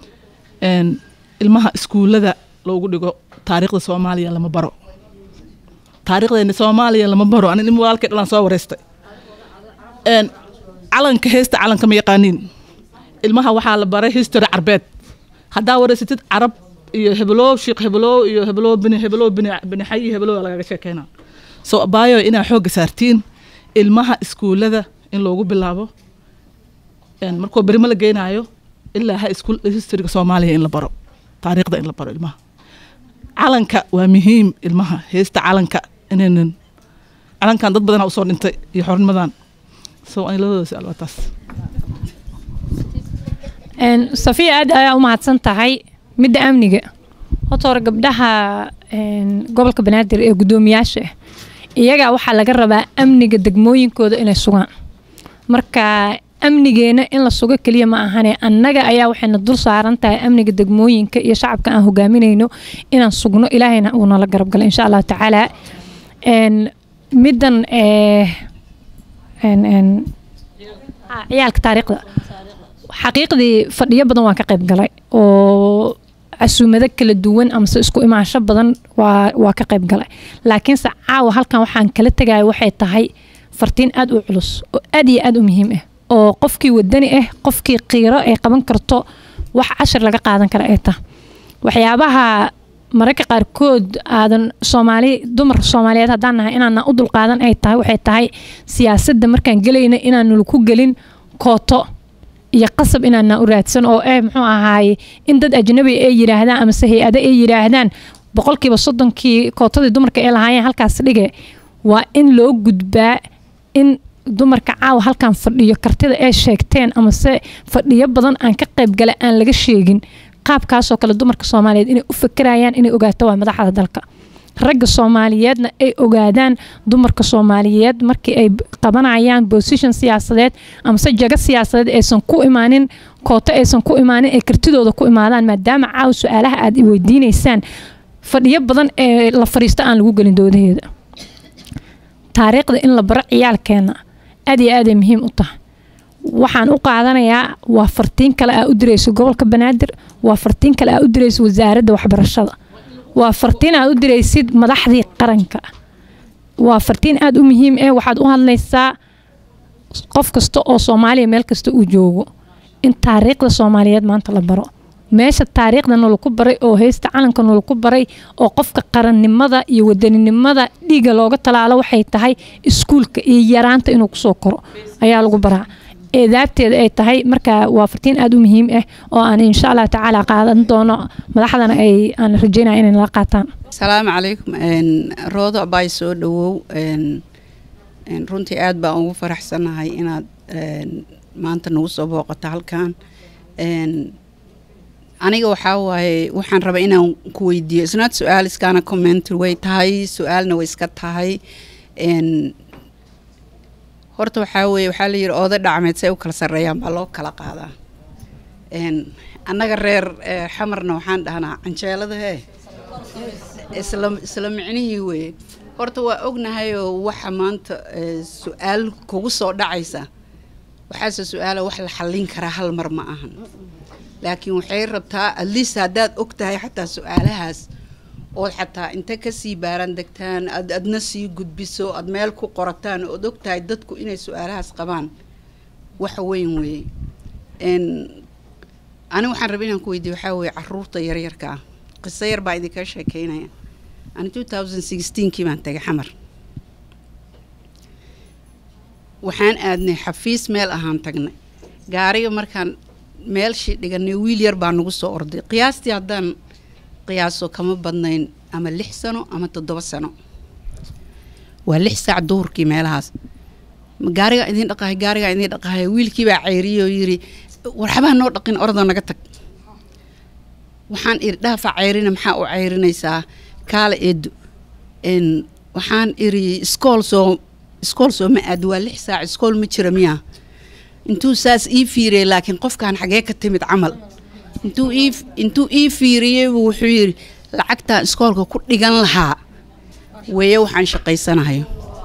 J: Een, ilmaha iskuullada loogu dhigo taariikhda soomaaliya lama baro taariikhdeena soomaaliya lama baro ani nin walaalkay dhalaan soo wareystay Een, calanka heesta calanka ma yaqaaniin ilmaha waxaa la baray history carbeed haddaa wareysatid carab iyo hebeloo sheekh hebeloo iyo hebeloo bini hebeloo bini bini xay iyo hebeloo lagaga sheekeynaa so abaayo inaa xoogga saartiin ilmaha iskuullada in loogu bilaabo Een, markuu berimo la geynaayo ilaa ha iskuul historyga soomaaliya in la baro taariikhda in la baro ilmaha calanka waa muhiim ilmaha heesta calanka inaynan calankan dad badanaa usoo dhintay iyo xornimadan so ani labadooda su-aal waa taas
F: Een, safiya aad ayaa u mahadsan tahay midda amniga horta hore gabdhaha een, gobolka banaadir ee guddoomiyaasha ah iyagaa waxaa laga rabaa amniga degmooyinkooda inay sugaan marka amnigeena in la sugo keliya ma ahane annaga ayaa waxayna dul saaran tahay amniga degmooyinka iyo shacabka aan hogaaminayno inaan sugno ilaahayna uu nala garab gala insha allahu tacaala Een, middan eh, een, een, ah, ciyaalka taariikhda xaqiiqdii fadhiyo badan waan ka qayb galay oo casuumado kala duwan amase isku imaansho badan waa waa ka qayb galay laakiinse caawa halkan waxaan kala tegaya waxay tahay fartiin aad u culus oo aad iyo aad u muhiim ah oo qofkii wadani ah qofkii qiiro ay qaban karto wax cashir laga qaadan kara ay tahay waxyaabaha mararka qaarkood aadan soomaali dumar soomaaliyeed haddaan nahay inaana u dulqaadan ay tahay waxay tahay siyaasadda markaan gelayna inaanu ku gelin kooto iyo qasab inaana u raadsan oo eh muxuu ahaaye in dad ajnabi ay yiraahdaan amase hay-ado ay yiraahdaan boqolkiiba soddonkii kootadii dumarka ay lahaayeen halkaas dhige waa in loo gudbaa in dumarka caawa halkan fadhiyo kartida ay sheegteen amase fadhiyo badan aan ka qaybgala aan laga sheegin qaabkaasoo kale dumarka soomaaliyeed inay u fakerayaan inay ogaato waa madaxda dalka ragga soomaaliyeedna ay ogaadaan dumarka soomaaliyeed markii ay qabanayaan position siyaasadeed amase jago siyaasadeed aysan ku imaanin kooto aysan ku imaanin ay kartidooda ku imaadaan maadaama caawa su-aalaha aad i weydiineysaan fadhiyo badan ee la fadhiisto aan lagu gelin doodaheeda taariikhda in la baro ciyaalkeena aad iyo aaday muhiim u tahay waxaan u qaadanayaa waa fartiin kale aa u dirayso gobolka banaadir waa fartiin kale aa u dirayso wasaaradda waxbarashada waa fartiin aad u diraysid madaxdii qaranka waa fartiin aada u muhiim eh waxaad u hadlaysaa qof kasta oo soomaaliya meel kasta uu joogo in taariikhda soomaaliyeed maanta la baro meesha taariikhda nolaku baray oo heysta calanka nolaku baray oo qofka qarannimada iyo wadaninimada dhiiga looga talaalo waxay tahay iskuulka iyo yaraanta inuu kusoo koro ayaa lagu baraa eedaabteeda ay tahay marka waa fartiin aada u muhiim ah oo aan insha allah tacaala qaadan doono madaxdana ay aan rajeynaya inay nala qaataan
K: asalaamu calaykum roodo abaay soo dhawow runtii aad baan ugu faraxsanahay inaad maanta nagu soo booqato halkan aniga waxaa waaye waxaan rabaa inaan ku weydiiyo isnaad su-aal iskaana commentary way tahay su-aalna way iska tahay horta waxaa weeye waxaa la yidhi ooda dhacmeed say u kala sarreeyaan baa loo kala qaadaa annaga reer xamarna waxaan dhahnaa canjeelada hee isla isla micnihii weeye horta waa ognahayoo waxa maanta su-aal kugu soo dhacaysa waxaase su-aala wax la xallin karaa hal mar ma ahan laakiin waxay rabtaa atleast haddaad og tahay xataa su-aalahaas ood xataa inta kasii baaran degtaan ad adna sii gudbiso aad meel ku qorataan ood og tahay dadku inay su-aalahaas qabaan wax weyn weeye ani waxaan raba inaan ku weydiiyo waxaa weeye caruurta yaryarka ah qiso yar baa idinka sheekeynaya ani two thousand sixteenkii baan tagay xamar waxaan aadnay xafiis meel ahaan tagnay gaariga markaan meelshii dhiganay wiil yar baa nagu soo orday qiyaastii haddaan qiyaaso kama badnayn ama lix sano ama toddoba sano waa lix saac duhurkii meelahaas gaarigaa idiin dhaqahay gaarigaa idiin dhaqahay wiilkii baa ceyriyey oo yidhi warxabaa noo dhaqin ordoo naga tag waxaan iri dhaafaa ceyrina maxaa u ceyrinaysaa kaala eedo waxaan iri iskool soo iskool soo ma aadi waa lix saac iskool ma jira miyaa intuu saas ii fiiriyey laakiin qofkan xagee ka timid camal intuu ii intuu ii fiiriyey buu wuxuu yidhi lacagtaan iskoolka ku dhigan lahaa weeye waxaan shaqaysanahayo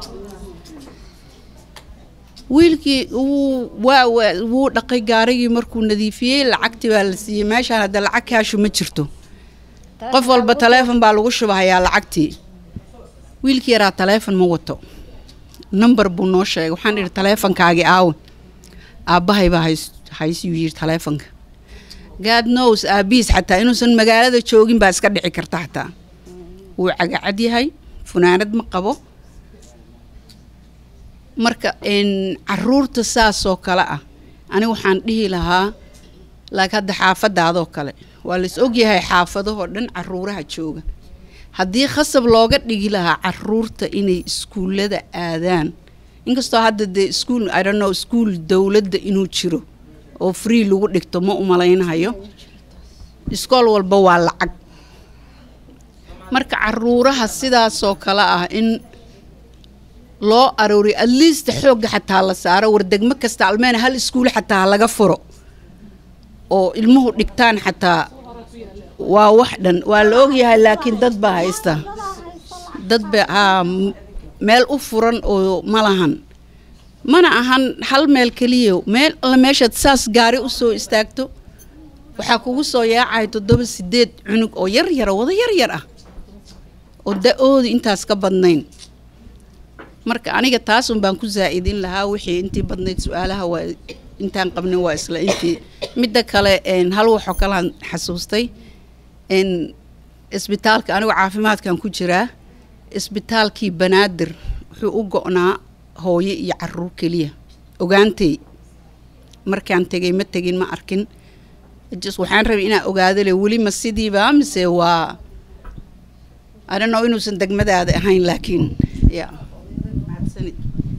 K: wiilkii wuu waa waa wuu dhaqay gaarigii markuu nadiifiyey lacagtii baa la siiyey meeshaan hadda lacag kaashu ma jirto qof walba taleefon baa lagu shubahayaa lacagtii wiilkii yaraa taleefon ma wato number buu noo sheegay waxaan idhi taleefonkaagii aawe aabbahay baa hays haysiyuu yidhi taleefonka god knows aabihiis xataa inuusan magaalada joogin baa iska dhici karta xataa wuu cagacad yahay funaanad ma qabo marka caruurta saasoo kale ah ani waxaan dhihi lahaa laakiin hadda xaafadaadoo kale waa lais ogyahay xaafadahoo dhan caruuraha jooga haddii khasab looga dhigi lahaa caruurta inay iskuullada aadaan inkastoo hadda dee iskuul i don't know iskuul dowladda inuu jiro oo free lagu dhigto ma umalaynahayo iskool walba waa lacag marka caruuraha sidaasoo kale ah in loo arooriyo at least xoogga xataa la saaro war degmo kasta almeena hal iskuul xataa laga furo oo ilmuhu dhigtaan xataa waa wax dhan waa la ogyahay laakiin dad baa haysta dad ba haa meel u furan oo ma lahan mana ahan hal meel keliya meel alla meeshaad saas gaari u soo istaagto waxaa kugu soo yaacaya toddoba sideed cunug oo yar yara wada yar yar ah oo da-oodu intaas ka badnayn marka aniga taasun baan ku zaa'idin lahaa wixii intii badnayd su-aalaha waa intaan qabnin waa isla intii midda kale hal waxoo kalaan xasuustay isbitaalka anigu caafimaadkan ku jiraa isbitaalkii banaadir wuxuu u go-naa hooyo iyo caruur keliya ogaantay markaan tegay ma tegin ma arkin just waxaan rabay inaan ogaado le weli ma sidiiba mise waa adhano inuusan degmadaada ahayn laakiin ya mahadsanid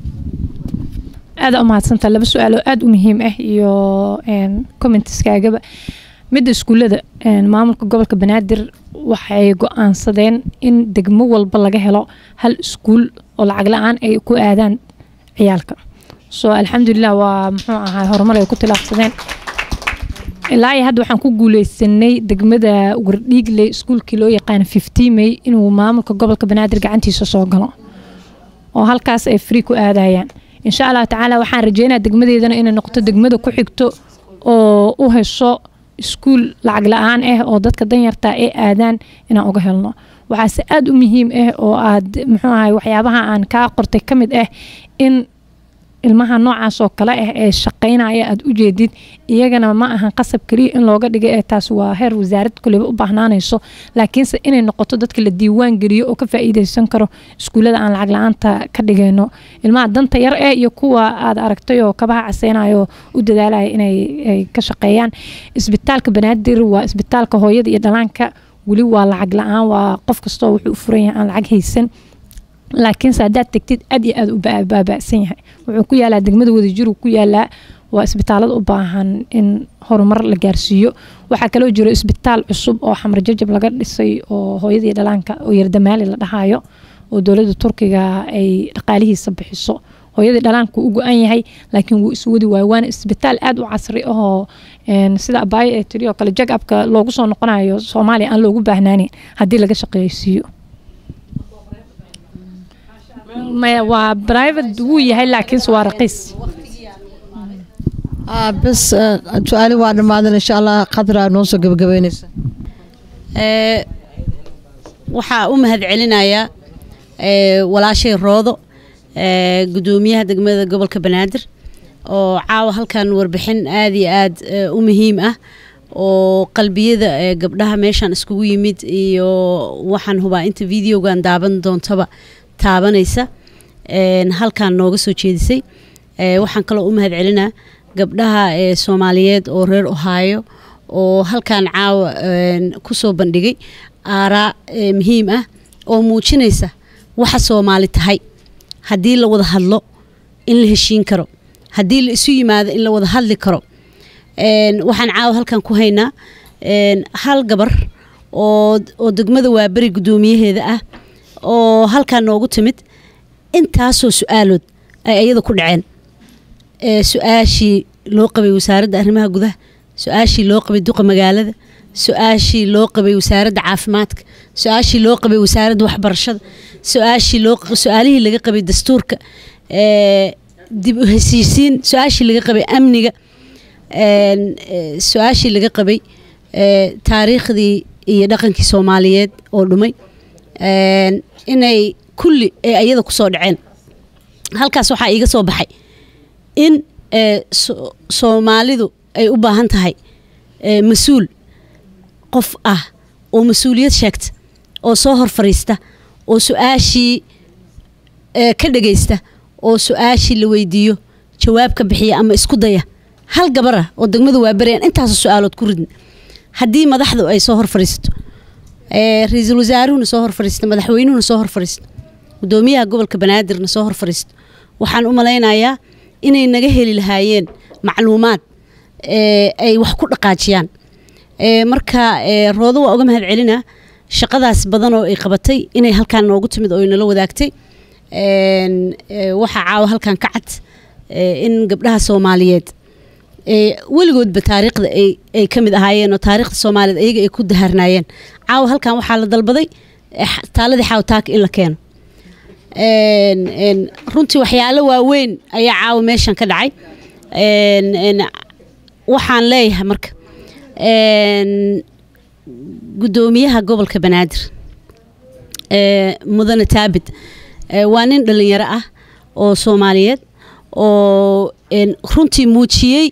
F: aada u mahadsantaa laba su-aal oo aada u muhiim ah iyo commentiskaagaba midda iskuullada maamulka gobolka banaadir waxay go-aansadeen in degmo walba laga helo hal iskuul oo lacag la-aan ay ku aadaan ciyaalka so alxamdulilah waa muxuu ahaa horumar ay ku tilaabsadeen ilaa iyo hadda waxaan ku guuleysanay degmada wardhiigle iskuulkii loo yaqaana fifty may inuu maamulka gobolka banaadir gacantiisa soo galo oo halkaas ay free ku aadayaan insha allahu tacaala waxaan rajeynaya degmadeedana inay noqoto degmada ku xigto oo u hesho iskuul lacag la-aan ah oo dadka danyarta ay aadaan inaan uga helno waxaase aada u muhiim ah oo aad muxuu ahay waxyaabaha aan kaa qortay ka mid ah in ilmaha noocaas oo kale ah ee shaqaynaya aad u jeedid iyagana ma ahan qasab keliya in looga dhiga ee taas waa heer wasaarad kuleba u baahnaanayso laakiinse inay noqoto dadka la diiwaan geliyo oo ka faa'iideysan karo iskuullada aan lacag la-aanta ka dhigayno ilmaha danta yar eh iyo kuwa aad aragtay oo kabaha caseynayo u dadaalaya inay ay ka shaqeeyaan isbitaalka banaadir waa isbitaalka hooyada iyo dhalaanka weli waa lacag la-aan waa qof kastoo wuxuu u furan yahay aan lacag haysan laakiinse haddaad tegtid aad iyo aad u baaba'san yahay wuxuu ku yaalaa degmada wadajir ku yaalaa waa isbitaalada u baahan in horumar la gaarsiiyo waxaa kaloo jiro isbitaal cusub oo xamar jajab laga dhisay oo hooyadii dhalaanka oo yardamaali la dhahayo oo dowladda turkiga ay dhaqaalihiisa bixiso hooyadii dhalaanku u go-an yahay laakiin wuu iswadi waayo waana isbitaal aada u casri ahoo sida abaayo ee tiri oo kale jagabka loogu soo noqonayo soomaaliya aan loogu baahnaanin haddii laga shaqeeysiiyo maya waa private wuu yahay laakiinse waa raqiis
A: bes su-aali waa dhammaadan insha allah qadra noo soo gabagabeynaysa
C: waxaa u mahad celinayaa walaashay roodo gudoomiyaha degmada gobolka banaadir oo caawa halkan warbixin aada iyo aad u muhiim ah oo qalbiyada gabdhaha meeshaan iskugu yimid iyo waxaan hubaa inta videogan daaban doontaba taabanaysa halkan nooga soo jeedisay waxaan kaloo u mahad celinaa gabdhaha soomaaliyeed oo reer ohaayo oo halkan caawa kusoo bandhigay aaraa muhiim ah oo muujinaysa waxa soomaali tahay haddii la wada hadlo in la heshiin karo haddii la isu yimaado in la wada hadli karo waxaan caawa halkan ku haynaa hal gabar oo degmada waaberi guddoomiyaheeda ah oo halkan noogu timid intaasoo su-aalood ay ayada ku dhaceen su-aashii loo qabay wasaaradda arrimaha gudaha su-aashii loo qabay duqa magaalada su-aashii loo qabay wasaaradda caafimaadka su-aashii loo qabay wasaaradda waxbarashada su-aashii loo su-aalihii laga qabay dastuurka dib u hesiisiin su-aashii laga qabay amniga su-aashii laga qabay taariikhdii iyo dhaqankii soomaaliyeed oo dhumay inay kulli ee ayada kusoo dhaceen halkaas waxaa iiga soo baxay in soomaalidu ay u baahan tahay mas-uul qof ah oo mas-uuliyad sheegta oo soo hor fariista oo su-aashii ka dhagaysta oo su-aashii la weydiiyo jawaab ka bixiya ama isku daya hal gabar ah oo degmada waa berayaan intaasoo su-aalood ku ridna haddii madaxdu ay soo hor fariisato ra-iisul wasaaruhuna soo hor fariisto madaxweynuhuna soo hor fariisto gudoomiyaha gobolka banaadirna soo hor fariisto waxaan u malaynayaa inay naga heli lahaayeen macluumaad ay wax ku dhaqaajiyaan marka roodo waa uga mahad celinaa shaqadaas badan oo ay qabatay inay halkaan noogu timid oo nala wadaagtay waxaa caawa halkan ka cad in gabdhaha soomaaliyeed weligoodba taariikhda ay ka mid ahaayeen oo taariikhda soomaaliyeed ayaga ay ku daharnaayeen caawa halkan waxaa la dalbaday taaladii xaawtaaka in la keeno runtii waxyaalo waaweyn ayaa caawa meeshan ka dhacay waxaan leeyahay marka gudoomiyaha gobolka banaadir mudane taabid waa nin dhalinyaro ah oo soomaaliyeed oo runtii muujiyey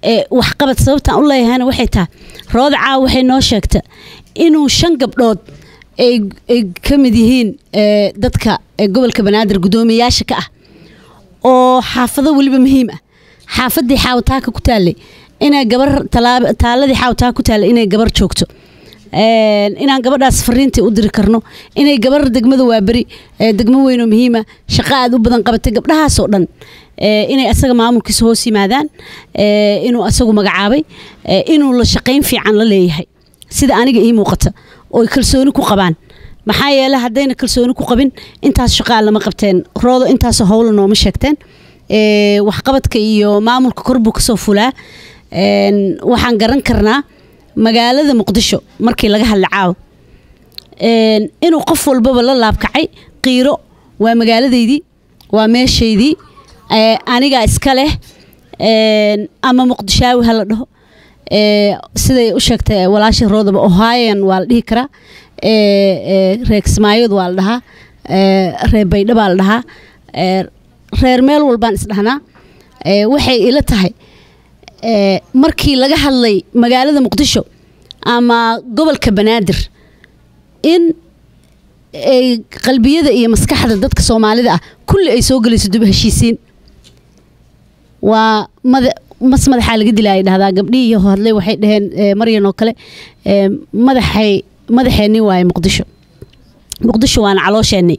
C: waxqabad sababtaan u leeyahayna waxay tahay rooda caawa waxay noo sheegta inuu shan gabdhood ay ay ka mid yihiin ee, dadka ee, gobolka banaadir guddoomiyayaasha ka ah oo xaafado weliba muhiim ah xaafadii xaawataaka ku taallay inay gabar talaab- taaladii xaawataaka ku taallay inay gabar joogto Een, inaan gabadhaas fariintii u diri karno inay gabar degmada waaberi ee degmo weyn oo muhiima shaqo aad u badan qabatay gabdhahaasoo dhan ee, inay asaga maamulkiisa hoos yimaadaan ee, inuu asagu magacaabay ee, inuu la shaqayn fiican la leeyahay sida aniga ii muuqata oo ay kalsooni ku qabaan maxaa yeele haddayna kalsooni ku qabin intaas shaqaa lama qabteen roodo intaasoo howla nooma sheegteen ee, waxqabadka iyo maamulka kor buu kasoo fulaa Een, waxaan garan karnaa magaalada muqdisho markii laga hadla caawa Een, inuu qof walbaba la laabkacay qiiro waa magaaladeydii waa meeshaydii ee, anigaa iska leh Een, ama muqdishaawi ha la dhaho Ee, siday u sheegtay walaasha roodaba ohaayan waa la dhihi karaa Ee, ee, reer kismaayod waa la dhahaa Ee, reer baydha baa la dhahaa Ee, reer meel walbaan isdhahnaa Ee, waxay ila tahay ee, markii laga hadlay magaalada muqdisho ama gobolka banaadir in ay qalbiyada iyo maskaxda dadka soomaalida ah kulli ay soo gelayso dib u heshiisiin waa mada mas madaxaa laga dilaya dhahdaa gabdhihii hadlay waxay dhaheen ee, maryan oo kale ee, madaxay madaxeenni waaye muqdisho muqdisho waana caloosheenni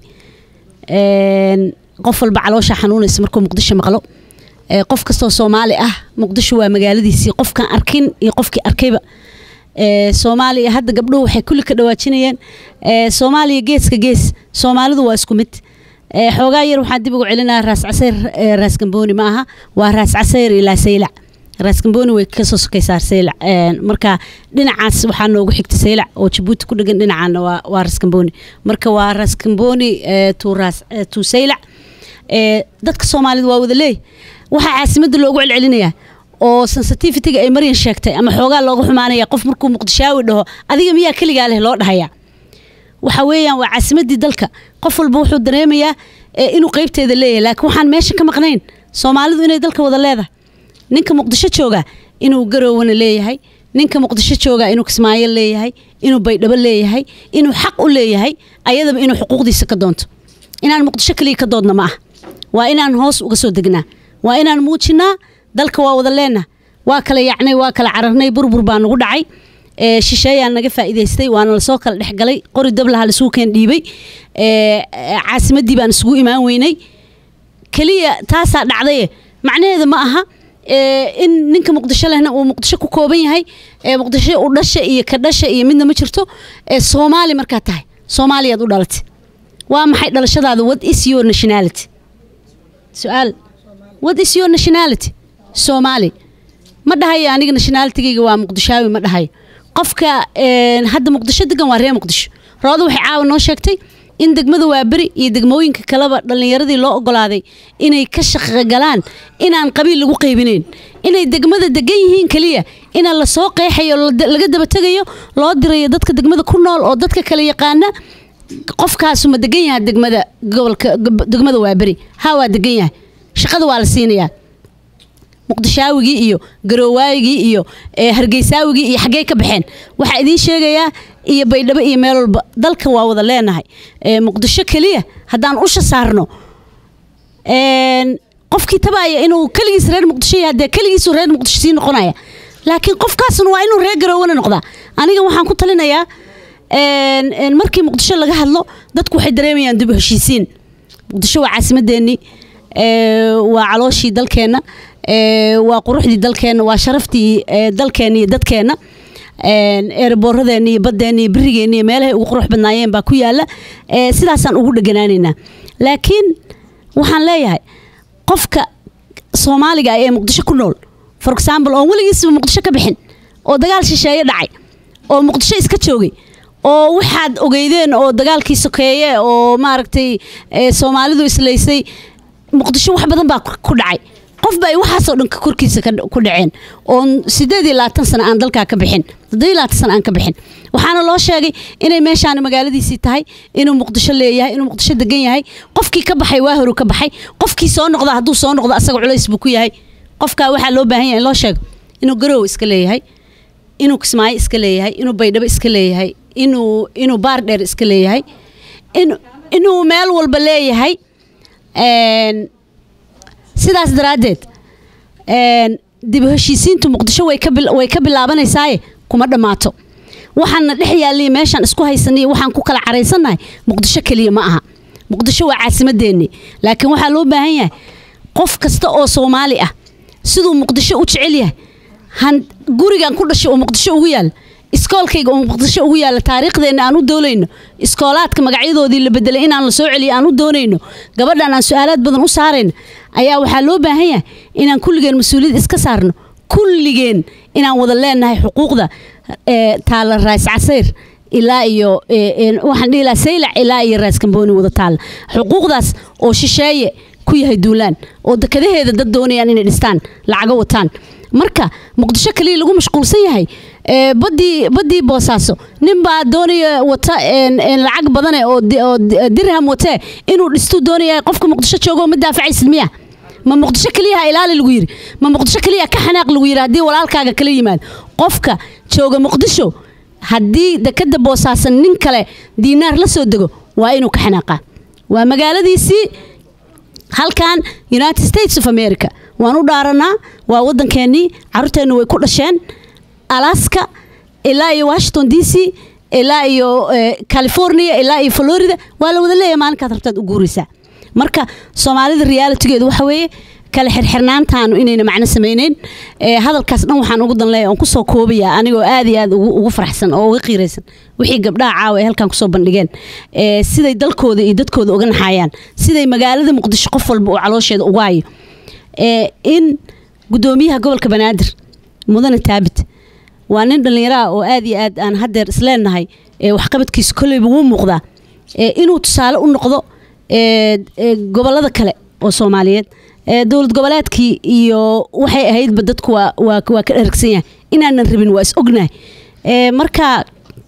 C: Een, qof walba caloosha xanuunaysa markuu muqdisho maqlo Ee, qof kastoo soomaali ah muqdisho waa magaaladiisii qofkaan arkin iyo qofkii arkayba Ee, soomaaliya hadda gabdhuhu waxay kulli ka dhawaajinayeen ee, soomaaliya geeska gees soomaalidu waa isku mid Ee, xoogaa yar waxaan dib ugu celinaa raas casayr ee, raas gambooni ma aha waa raas casayr ilaa saylac raas gambooni way kasoo sokaysaa saylac Een, marka dhinacaas waxaa noogu xigta saylac oo jabuuti ku dhegan dhinacaana waa waa raas gambooni marka waa raas gambooni ee, to raas ee, to saylac Ee, dadka soomaalida waa wada leey waxaa caasimadda loogu celcelinayaa oo sensitivityga ay maryan sheegtay ama xoogaa looga xumaanaya qof markuu muqdishaawi dhaho adiga miyaa keligaa leh loo dhahayaa waxa weeyaan waa caasimadii dalka qof walba wuxuu dareemayaa ee, inuu qeybteeda leeyahay laakiin waxaan meesha ka maqnayn soomaalidu inay dalka wada leedahay ninka muqdisho jooga inuu garoowana leeyahay ninka muqdisho jooga inuu kismaayo leeyahay inuu baydhabo leeyahay inuu xaq u leeyahay ayadaba inuu xuquuqdiisa ka doonto inaan muqdisho kaliya ka doodna ma ah waa inaan hoos uga soo degnaa waa inaan muujinaa dalka waa wada leenah waa kala yacnay waa kala cararnay burbur baa nagu dhacay ee, shisheeyaa naga faa'iidaystay waana lasoo kala dhexgalay qori dablaha lasuu keen dhiibay ee, ee, caasimadii baan isugu imaan weynay keliya taasaa dhacdaye macnaheeda ma aha ee, in ninka muqdisho lehna uu muqdisho ku kooban yahay ee, muqdisho u dhasha iyo ka dhasha iyo midna ma jirto ee, soomaali markaa tahay soomaaliyaad u dhalatay waa maxay dhalashadaada what is your nationality su-aal what is your nationality soomaali ma dhahayo aniga nationalitigayga waa muqdishaawi ma dhahayo qofka een, hadda muqdisho degan waa reer muqdisho rooda waxay caawa noo sheegtay in degmada waaberi iyo degmooyinka kaleba dhallinyaradii loo ogolaaday inay ka shaqagalaan inaan qabiil lagu qaybinayn inay degmada degan yihiin keliya inaan lasoo qeexayo oo la- laga daba tegayo loo dirayo dadka degmada ku nool oo dadka kale yaqaana qofkaasu ma degan yahay degmada gobolka gob- degmada waaberi ha waa degan yahay shaqada waa la siinayaa muqdishaawigii iyo garoowaayigii iyo ee, hargeysaawigii iyo xaggee ka baxeen waxaa idiin sheegayaa iyo baydhabo iyo meel walba dalka waa wada leenahay Ee, muqdisho keliya haddaan usha saarno een, qofkii tabaaya inuu keligiis reer muqdisho yahay dee keligiisu reer muqdisho sii noqonaya laakiin qofkaasna waa inuu reer garoowana noqdaa aniga waxaan ku talinayaa een, een, markii muqdisho laga hadlo dadku waxay dareemayaan dib u heshiisiin muqdisho waa caasimadeennii ee, waa calooshii dalkeenna ee, waa quruxdii dalkeenna waa sharaftii ee, dalkeenna iyo dadkeenna een, eeraboorradeenna iyo baddeenna iyo birigeena iyo meelahay ugu qurux badnaayeen baa ku yaala ee, sidaasaan ugu dheganaanaynaa laakiin waxaan leeyahay qofka soomaaliga ah ee muqdisho ku nool for example oon weligiisba muqdisho ka bixin oo dagaal shisheeye dhacay oo muqdisho iska joogay oo waxaad ogeydeen oo dagaalkii sokeeye oo maaragtay ee, soomaalidu islaysay muqdisho wax badan baa ku dhacay qof ba ay waxaasoo dhan ka korkiisa ka- ku dhaceen oon sideed iyo labaatan sano aan dalkaa ka bixin toddoba iyo labaatan sano aan ka bixin waxaana loo sheegay inay meeshaani magaaladiisii tahay inuu muqdisho leeyahay inuu muqdisho degan yahay qofkii ka baxay waa horu ka baxay qofkii soo noqda hadduu soo noqdo asaga culays buu ku yahay qofkaa waxaa loo baahan yahay in loo sheego inuu garoow iska leeyahay inuu kismaayo iska leeyahay inuu baydhabo iska leeyahay inuu inuu baar dheer iska leeyahay in inuu meel walba leeyahay een, sidaas daraaddeed een, dib u heshiisiintu muqdisho way ka bil- way ka bilaabanaysaa kuma dhammaato waxaana dhex yaallay meeshaan isku haysanay waxaan ku kala caraysannahay muqdisho keliya ma aha muqdisho waa caasimadeenni laakiin waxaa loo baahan yahay qof kasta oo soomaali ah siduu muqdisho u jecel yahay han gurigan ku dhashay oo muqdisho ugu yaal iskoolkayga oo muqdisho ugu yaala taariikhdeenna aan u doonayno iskoolaadka magacyadoodii la bedelay inaan la soo celiyo aan u doonayno gabadhan aan su-aalaad badan u saarayno ayaa waxaa loo baahan yahay inaan kulligeen mas-uuliyad iska saarno kulligeen inaan wada leenahay xuquuqda ee, taala raas casayr ilaa iyo ee, ee, waxaan dhihi lahaa saylac ilaa iyo raas kambooni wada taala xuquuqdaas oo shisheeye ku yahay duulaan oo dekadaheeda dad doonayaan inay dhistaan lacago wataan marka muqdisho kaliya lagu mashquulsan yahay ee, badii badii boosaaso ninbaa doonaya wata een, een, lacag badane oo di- oo di- dirham watee inuu dhistuu doonaya qofka muqdisho joogo oo ma daafacaysid miya ma muqdisho keliya ha ilaali lagu yiri ma muqdisho keliya ka xanaaq lagu yiri haddii walaalkaaga kala yimaado qofka jooga muqdisho haddii dekada boosaasan nin kale diinaar la soo dego waa inuu ka xanaaqaa waa magaaladiisii halkan united states of america waan u dhaaranaa waa wadankeenii caruurteennu way ku dhasheen alaska ilaa iyo washington d c ilaa iyo eh, california ilaa iyo florida waa la wada leeyahay maalinkaad rabtaad u guuraysaa marka soomaalida realitigeedu waxa weeye kala xirxirnaantaanu inayna macno samayneyn ee hadalkaas dhan waxaan ugu danleeya oon kusoo koobaya anigoo aad iyo aad ugu ugu faraxsan oo uga qiiraysan wixii gabdhaha caawa ay halkan kusoo bandhigeen ee siday dalkooda iyo dadkooda uga naxayaan siday magaalada muqdisho qof walba uu caloosheeda ugu hayo ee in gudoomiyaha gobolka banaadir mudane taabit waa nin dhallinyaro ah oo aad iyo aad aan haddeer isleenahay ee waxqabadkiisa kolleyba wuu muuqdaa ee inuu tusaale u noqdo ee ee gobolada kale oo soomaaliyeed ee dowlad goboleedkii iyo waxay ahaydba dadku waa waa waa ka dhergsan yahay inaanan rabin waa is ognahay ee marka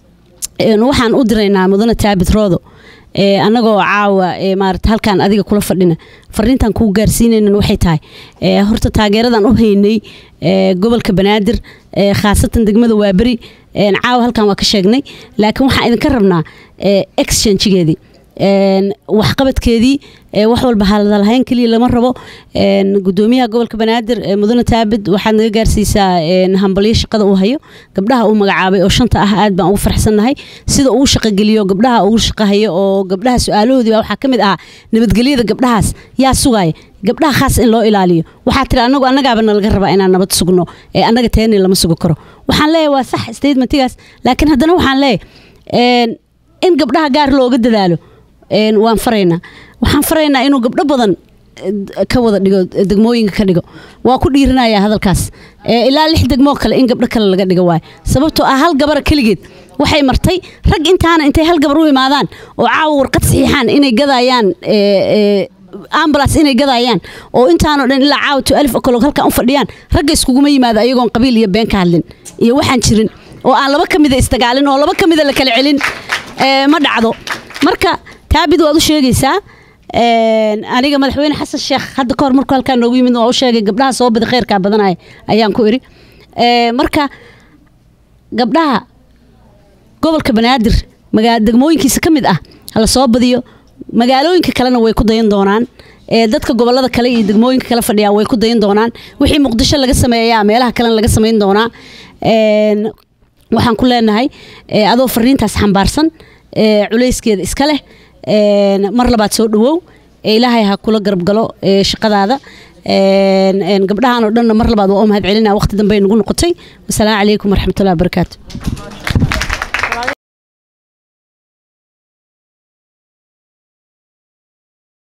C: een, waxaan u diraynaa mudane taabit roodo ee annagoo caawa ee maarata halkaan adiga kula fadhina fariintan kuu gaarsiinaynan waxay tahay ee horta taageeradan u haynay ee gobolka banaadir ee khaasatan degmada waaberi een, caawa halkan waa ka sheegnay laakiin waxaan idinka rabnaa ee exchangegeedii een, waxqabadkeedii ee wax walba hadalhayn keliya lama rabo een, gudoomiyaha gobolka banaadir ee mudane taabid waxaad naga gaarsiisaa een, hambalyo shaqada uu hayo gabdhaha uu magacaabay oo shanta ah aad baan ugu farxsannahay sida uu shaqogeliyo gabdhaha ugu shaqahayo oo gabdhaha su-aalahoodii baa waxaa ka mid ahaa nabadgelyada gabdhahaas yaa sugaya gabdhaha khaas in loo ilaaliyo waxaa tiri anagu annagaaba nalaga rabaa inaan nabad sugno ee annaga teeni lama sugi karo waxaan leeyahay waa sax statementigaas laakiin haddana waxaan leeyahay een, in gabdhaha gaar looga dadaalo een, waan faraynaa waxaan faraynaa inuu gabdho badan eh, ka wada dhigo eh, degmooyinka ka dhigo waa ku dhiirinaya hadalkaas Eh, ilaa lix degmoo kale in gabdho kale laga dhigo waayo sababtoo ah hal gabara keligeed waxay martay rag intaana intay hal gabar u imaadaan oo caawa warqad saxiixaan inay gadayaan eh, eh, ambulance inay gadayaan oo intaanoo dhan ilaa caawa to alif okolo halkan u fadhiyaan ragga iskuguma yimaado ayagoon qabiil iyo been ka hadlin iyo waxaan jirin oo aan laba ka mida isdagaalin oo laba ka mida la kala celin eh, ma dhacdo marka taabid waad u sheegaysaa een, aniga madaxweyne xasan sheekh hadda kahor markuu halkaan noogu yimid waa u sheegay gabdhaha soo bada kheyrkaa badanaya ayaan ku iri Eh, marka gabdhaha gobolka banaadir magaa degmooyinkiisa ka mid ah hala soo badiyo magaalooyinka kalena way ku dayan doonaan ee dadka gobolada kale iyo degmooyinka kale fadhiyaa way ku dayan doonaan wixii muqdisho laga sameeyaa meelaha kalena laga samayn doonaa Een, waxaan ku leenahay ee, adoo fariintaas xambaarsan ee, culayskeeda iska leh een, mar labaad soo dhawow ee ilaahay ha kula garab galo ee, shaqadaada Een, een, gabdhahan oo dhanna mar labaad waa u mahad celinaa waqti dambe ay nagu noqotay wasalaamu calaykum waraxmatullahi wabarakaatu